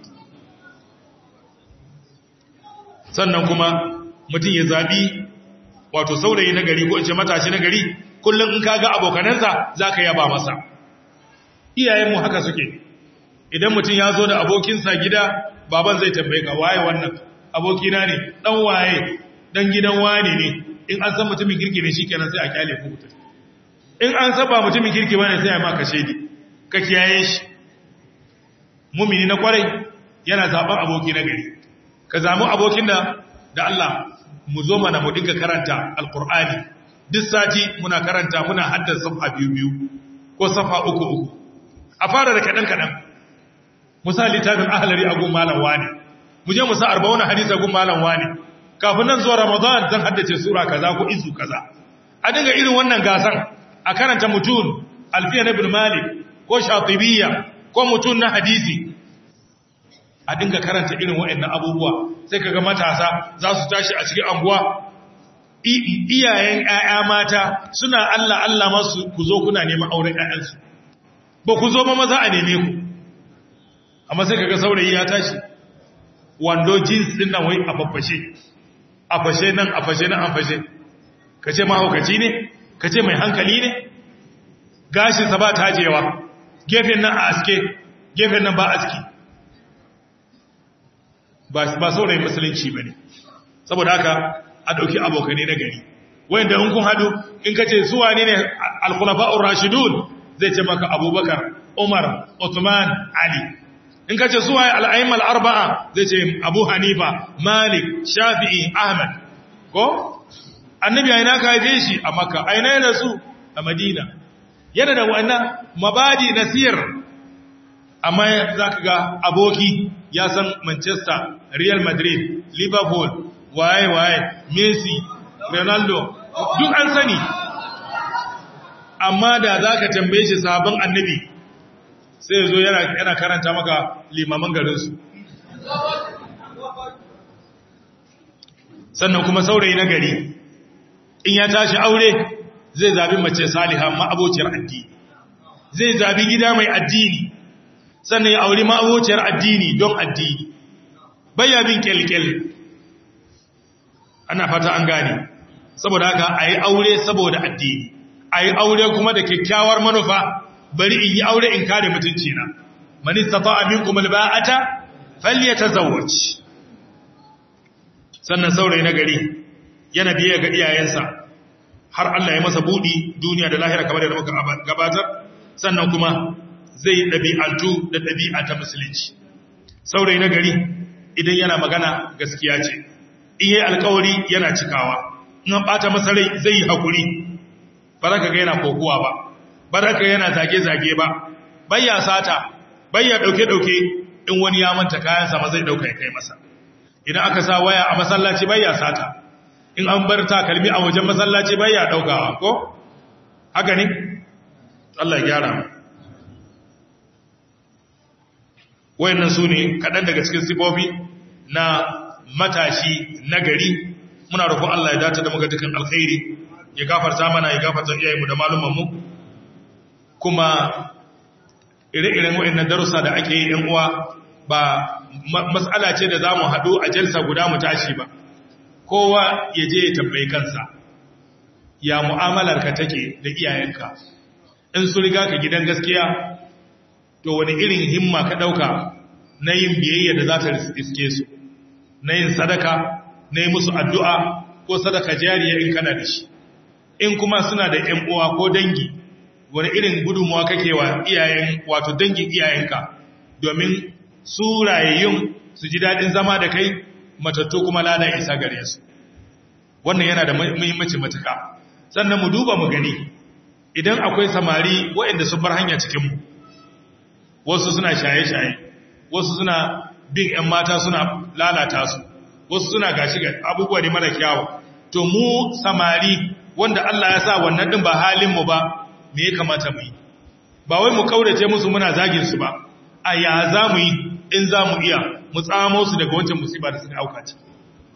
sannan kuma mutum ya zabi wato saurayi na gari ko ce matashi na gari kullum in kaga abokanansa zaka yaba masa iyayenmu haka suke idan mutum ya zo da abokinsa gida baban zai tambaye ka waye wannan abokina ne dan waye dan gidan wane ne in an san mutumin kirki ne shikenan sai a kyale ku mutum in an saba mutumin kirki bane sai a maka shedi ka kiyaye shi mumini na kwarai yana zaben aboki na gari ka zamu abokin da da Allah mu zo mana mu dinga karanta alqur'ani duk sati muna karanta muna haddasa safa biyu biyu ko safa uku uku a fara da kadan kadan misali littafin ahlari a gun malam wani mu je mu sa 40 hadisi a gun malam wani kafin nan zuwa ramadan zan haddace sura kaza ko izu kaza a dinga irin wannan gasan a karanta mutun alfiya ibn malik ko shatibiyya ko mutun na hadisi a dinga karanta irin waɗannan abubuwa sai kaga matasa za su tashi a cikin anguwa iyayen ƴaƴa mata suna Allah Allah masu ku zo kuna neman auren ƴaƴansu ba ku zo ba maza a neme ku amma sai kaga saurayi ya tashi wando jeans din nan wai a faffashe a fashe nan a fashe nan a fashe kace mahaukaci ne kace mai hankali ne gashin sa ba tajewa gefen nan a aske gefen nan ba aski ba ba saurayi musulunci bane saboda haka a dauki abokane na gari wanda in kun hadu in kace su wane ne al-khulafa'ur rashidun zai ce maka abubakar umar uthman ali in ka ce su waye al'aimmal arba'a zai ce abu hanifa malik shafi'i ahmad ko annabi a ina ka haife shi a makka a ina yana su a madina yana da wannan mabadi nasir amma za ka ga aboki ya san manchester real madrid liverpool waye waye messi ronaldo duk an sani amma da za ka tambaye shi sabon annabi sai ya zo yana karanta maka limaman garinsu sannan kuma saurayi na gari in ya tashi aure zai zabi mace saliha ma'abociyar addini zai zabi gida mai addini sannan ya auri ma'abociyar addini don addini bayya bin kyalkyal ana fata an gane saboda haka a yi aure saboda addini a yi aure kuma da kyakkyawar manufa bari in yi aure in kare mutunci na man istata'a minkum alba'ata falyatazawwaj sannan saurayi na gari yana biye ga iyayensa har Allah ya masa budi duniya da lahira kamar da muka gabatar sannan kuma zai dabi'antu da dabi'a ta musulunci saurayi na gari idan yana magana gaskiya ce in yayi alƙawari yana cikawa in an bata masa rai zai yi hakuri ba za ka ga yana kokuwa ba baraka yana zage-zage ba bayya sata bayya ɗauke-ɗauke in wani ya manta kayansa ma zai ɗauka ya kai masa idan aka sa waya a masallaci bayya sata in an bar takalmi a wajen masallaci bayya ɗaukawa ko haka ne Allah ya gyara mu wayannan su ne kaɗan daga cikin sifofi na matashi nagari muna roƙon Allah ya dace da muka dukan alkhairi ya gafarta mana ya gafarta iyayenmu da malumanmu kuma ire-iren wayannan darussa da ake yi ɗan uwa ba matsala ce da za mu haɗu a jalsa guda mu tashi ba kowa ya je ya tambayi kansa ya mu'amalarka take da iyayenka in su riga ka gidan gaskiya to wani irin himma ka ɗauka na yin biyayya da za ta iske su na yin sadaka na yi musu addu'a ko sadaka jariya in kana da shi in kuma suna da ‘yan uwa ko dangi wani irin gudunmuwa kake wa iyayen wato dangin iyayenka domin su rayayyun su ji daɗin zama da kai matattu kuma lada isa gare su wannan yana da muhimmanci matuka sannan mu duba mu gani idan akwai samari waɗanda sun bar hanya cikinmu wasu suna shaye-shaye wasu suna bin 'yan mata suna lalata su wasu suna gashi ga abubuwa ne mara kyawu to mu samari wanda Allah ya sa wannan din ba halinmu ba me ya kamata mu yi ba wai mu kaurace musu muna zagin su ba a ya za mu yi in za mu iya mu tsamo su daga wancan musiba da suka auka ci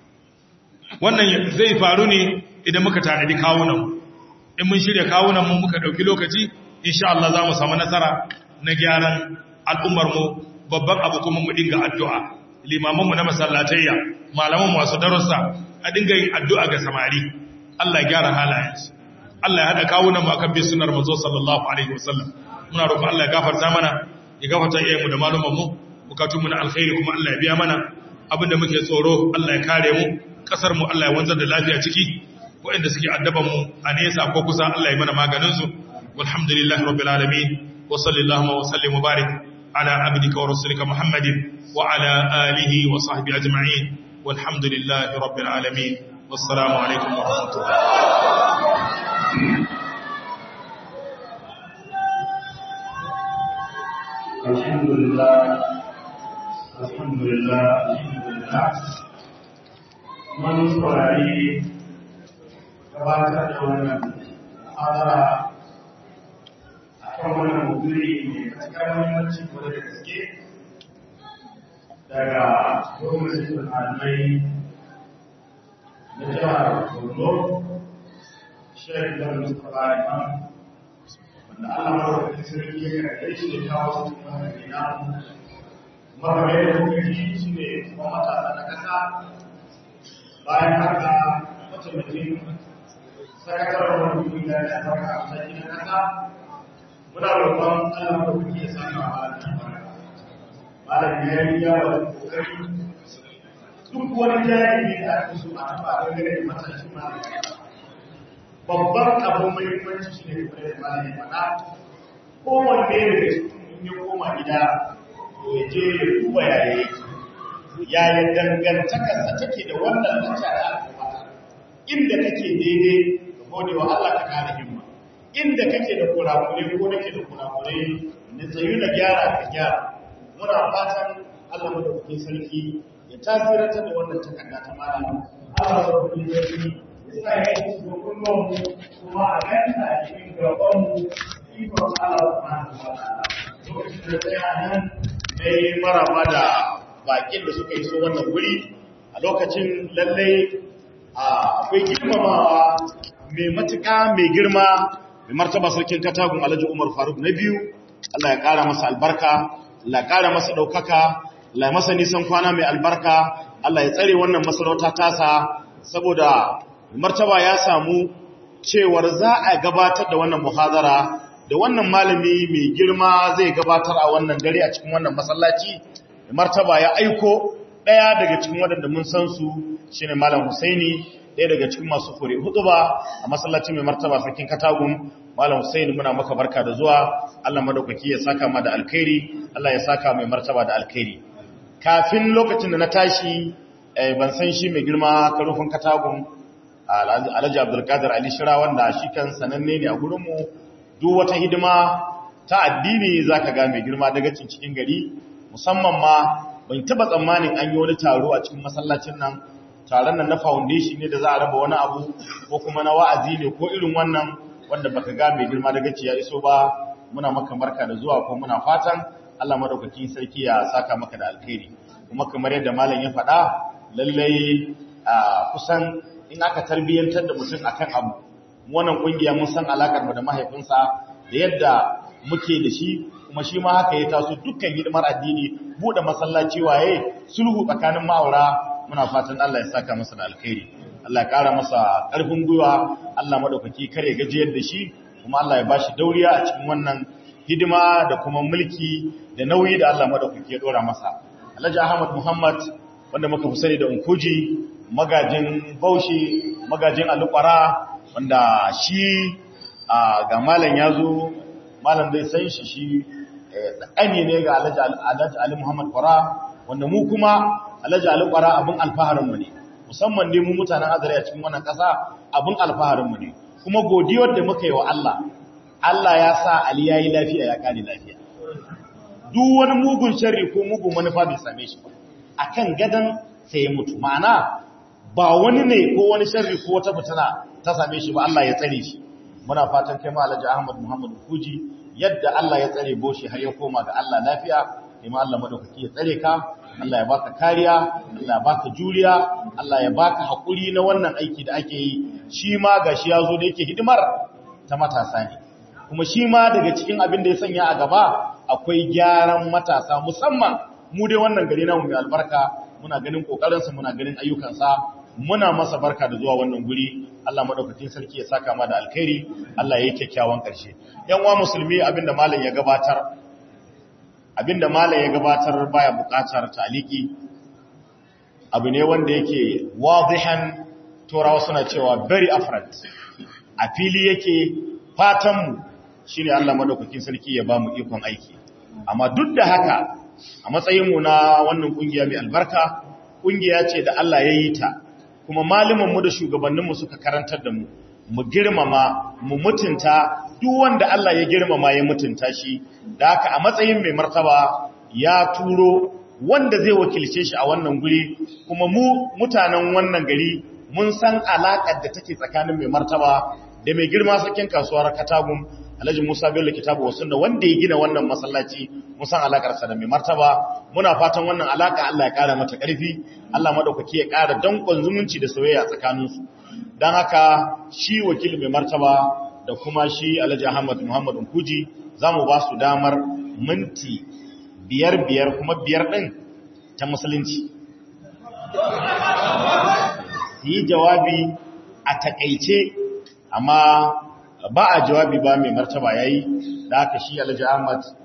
wannan zai faru ne idan muka tanadi kawunan in mun shirya kawunan mu muka dauki lokaci insha Allah za mu samu nasara na gyaran al'ummarmu babban abu kuma mu dinga addu'a limamanmu na masallatayya malaman masu darussa a dinga yin addu'a ga samari Allah ya gyara halayensu Allah ya haɗa kawunan mu akan bin sunnar manzo sallallahu alaihi wasallam muna roƙon Allah ya gafarta mana ya gafarta iyayenmu da malumanmu bukatunmu na alkhairi kuma Allah ya biya mana abinda muke tsoro Allah ya kare mu kasar mu Allah ya wanzar da lafiya ciki waɗanda suke addaban mu a nesa ko kusa Allah ya mana maganin su walhamdulillahi rabbil alamin وصلى اللهم وسلم وبارك على عبدك ورسولك محمد وعلى آله وصحبه أجمعين والحمد لله رب العالمين والسلام عليكم ورحمة الله الحمد لله الحمد لله الحمد لله من saurari gabatar da wannan hadara kan wannan mutune mai matuƙar muhimmanci kwanar da gaske daga gwamnatin al'adai na jihar borno shek da mustapha imam wanda allah marwata sarki ya karɓe shi da kawo su cikin wannan gina makamai da kuka ji shi ne kuma matasa na ƙasa bayan haka mataimakin sakataren wani kungiya da albarka a mataki na ƙasa muna roƙon Allah ko kuke saka malam malam ya yi ya wa kokari duk wani jami'i da ake so a taɓa dangane da matashin malam babban abu mai muhimmanci shi ne kuma da malam ya faɗa kowanne daga cikin in ya koma gida to ya je ya duba yaya yake yaya dangantakarsa take da wannan lacca da aka fata inda kake daidai ga gode wa Allah ka kare himma inda kake da kurakure ko nake da kurakure na tsayu na gyara ka gyara muna fatan Allah madaukakin sarki ya tasirantar da wannan takarda ta malam Allah madaukakin sarki ya sa ya yi su kullum kuma a ganta a cikin gaban mu ikon Allah subhanahu wa ta'ala lokacin da tsaya nan dai maraba da bakin da suka yi so wannan wuri a lokacin lallai akwai girmamawa mai matuƙa mai girma mai martaba sarkin katagun alhaji umar faruk na biyu Allah ya ƙara masa albarka Allah ya ƙara masa ɗaukaka Allah ya masa nisan kwana mai albarka Allah ya tsare wannan masarauta tasa saboda martaba ya samu cewar za a gabatar da wannan muhazara da wannan malami mai girma zai gabatar a wannan dare a cikin wannan masallaci martaba ya aiko ɗaya daga cikin waɗanda mun san su shine malam Husaini ɗaya daga cikin masu kore hudu ba a masallacin mai martaba sarkin katagun malam Hussein muna maka barka da zuwa Allah madaukaki ya saka ma da alkhairi Allah ya saka mai martaba da alkhairi kafin lokacin da na tashi ban san shi mai girma karufin katagun Alhaji Abdulkadir Ali Shira wanda shi kan sananne ne a gurin mu duk wata hidima ta addini zaka ga mai girma daga cikin gari musamman ma ban taba tsammanin an yi wani taro a cikin masallacin nan taron nan na foundation ne da za a raba wani abu ko kuma na wa'azi ne ko irin wannan wanda baka ga mai girma daga ya iso ba muna maka barka da zuwa ko muna fatan Allah madaukakin sarki ya saka maka da alkhairi kuma kamar yadda malam ya faɗa lallai kusan in aka tarbiyyantar da mutum akan abu wannan kungiya mun san alakar mu da mahaifinsa da yadda muke da shi kuma shi ma haka ya taso dukkan hidimar addini bude masallaci waye sulhu tsakanin ma'aura muna fatan Allah ya saka masa da alkhairi Allah ya kara masa ƙarfin gwiwa Allah madaukaki kare gajiyar da shi kuma Allah ya bashi dauriya a cikin wannan hidima da kuma mulki da nauyi da Allah madaukaki ya dora masa Alhaji Ahmad Muhammad wanda muka fi sani da Unkuji magajin Bauchi magajin Alukwara wanda shi ga malam yazo malam zai san shi shi ɗani ne ga Alhaji Ali Muhammad Kwara wanda mu kuma Alhaji Ali Kwara abin alfaharinmu ne musamman ne mu mutanen azare a cikin wannan ƙasa abin alfaharinmu ne kuma godiyar da muka yi wa Allah Allah ya sa Ali ya yi lafiya ya ƙari lafiya duk wani mugun sharri ko mugun manufa bai same shi ba akan gadan sai ya mutu ma'ana ba wani ne ko wani sharri ko wata fitina ta same shi ba Allah ya tsare shi muna fatan kai ma Alhaji Ahmad Muhammad Kuji yadda Allah ya tsare boshi har ya koma ga Allah lafiya kai ma Allah madaukaki ya tsare ka Allah ya baka kariya Allah ya baka juriya Allah ya baka hakuri na wannan aiki da ake yi shi ma gashi yazo da yake hidimar ta matasa ne kuma shi ma daga cikin abin da ya sanya a gaba akwai gyaran matasa musamman mu dai wannan gari namu mai albarka muna ganin kokarinsa muna ganin ayyukansa muna masa barka da zuwa wannan guri Allah madaukakin sarki ya saka ma da alkhairi Allah ya yi kyakkyawan karshe yan uwa musulmi abinda malam ya gabatar abinda malam ya gabatar baya bukatar taliki abu ne wanda yake wadihan turawa suna cewa very afront a fili yake fatanmu shine Allah madaukakin sarki ya bamu ikon aiki amma duk da haka a matsayinmu na wannan kungiya mai albarka kungiya ce da Allah ya yi ta kuma mu da shugabanninmu suka karantar da mu mu girmama mu mutunta duk wanda Allah ya girmama ya mutunta shi da haka a matsayin mai martaba ya turo wanda zai wakilce shi a wannan guri kuma mu mutanen wannan gari mun san alaƙar da take tsakanin mai martaba da mai girma sakin kasuwar Katagum Alhaji Musa Bello Kitabu wasunna wanda ya gina wannan masallaci mun san alakar sa da mai martaba muna fatan wannan alaka Allah ya ƙara mata ƙarfi Allah madaukaki ya ƙara dankon zumunci da soyayya tsakanin su dan haka shi wakil mai martaba da kuma shi Alhaji Ahmad Muhammad Kuji zamu ba su damar minti biyar biyar kuma biyar din ta musulunci yi jawabi a takaice amma ba a jawabi ba mai martaba yayi da aka shi Alhaji Ahmad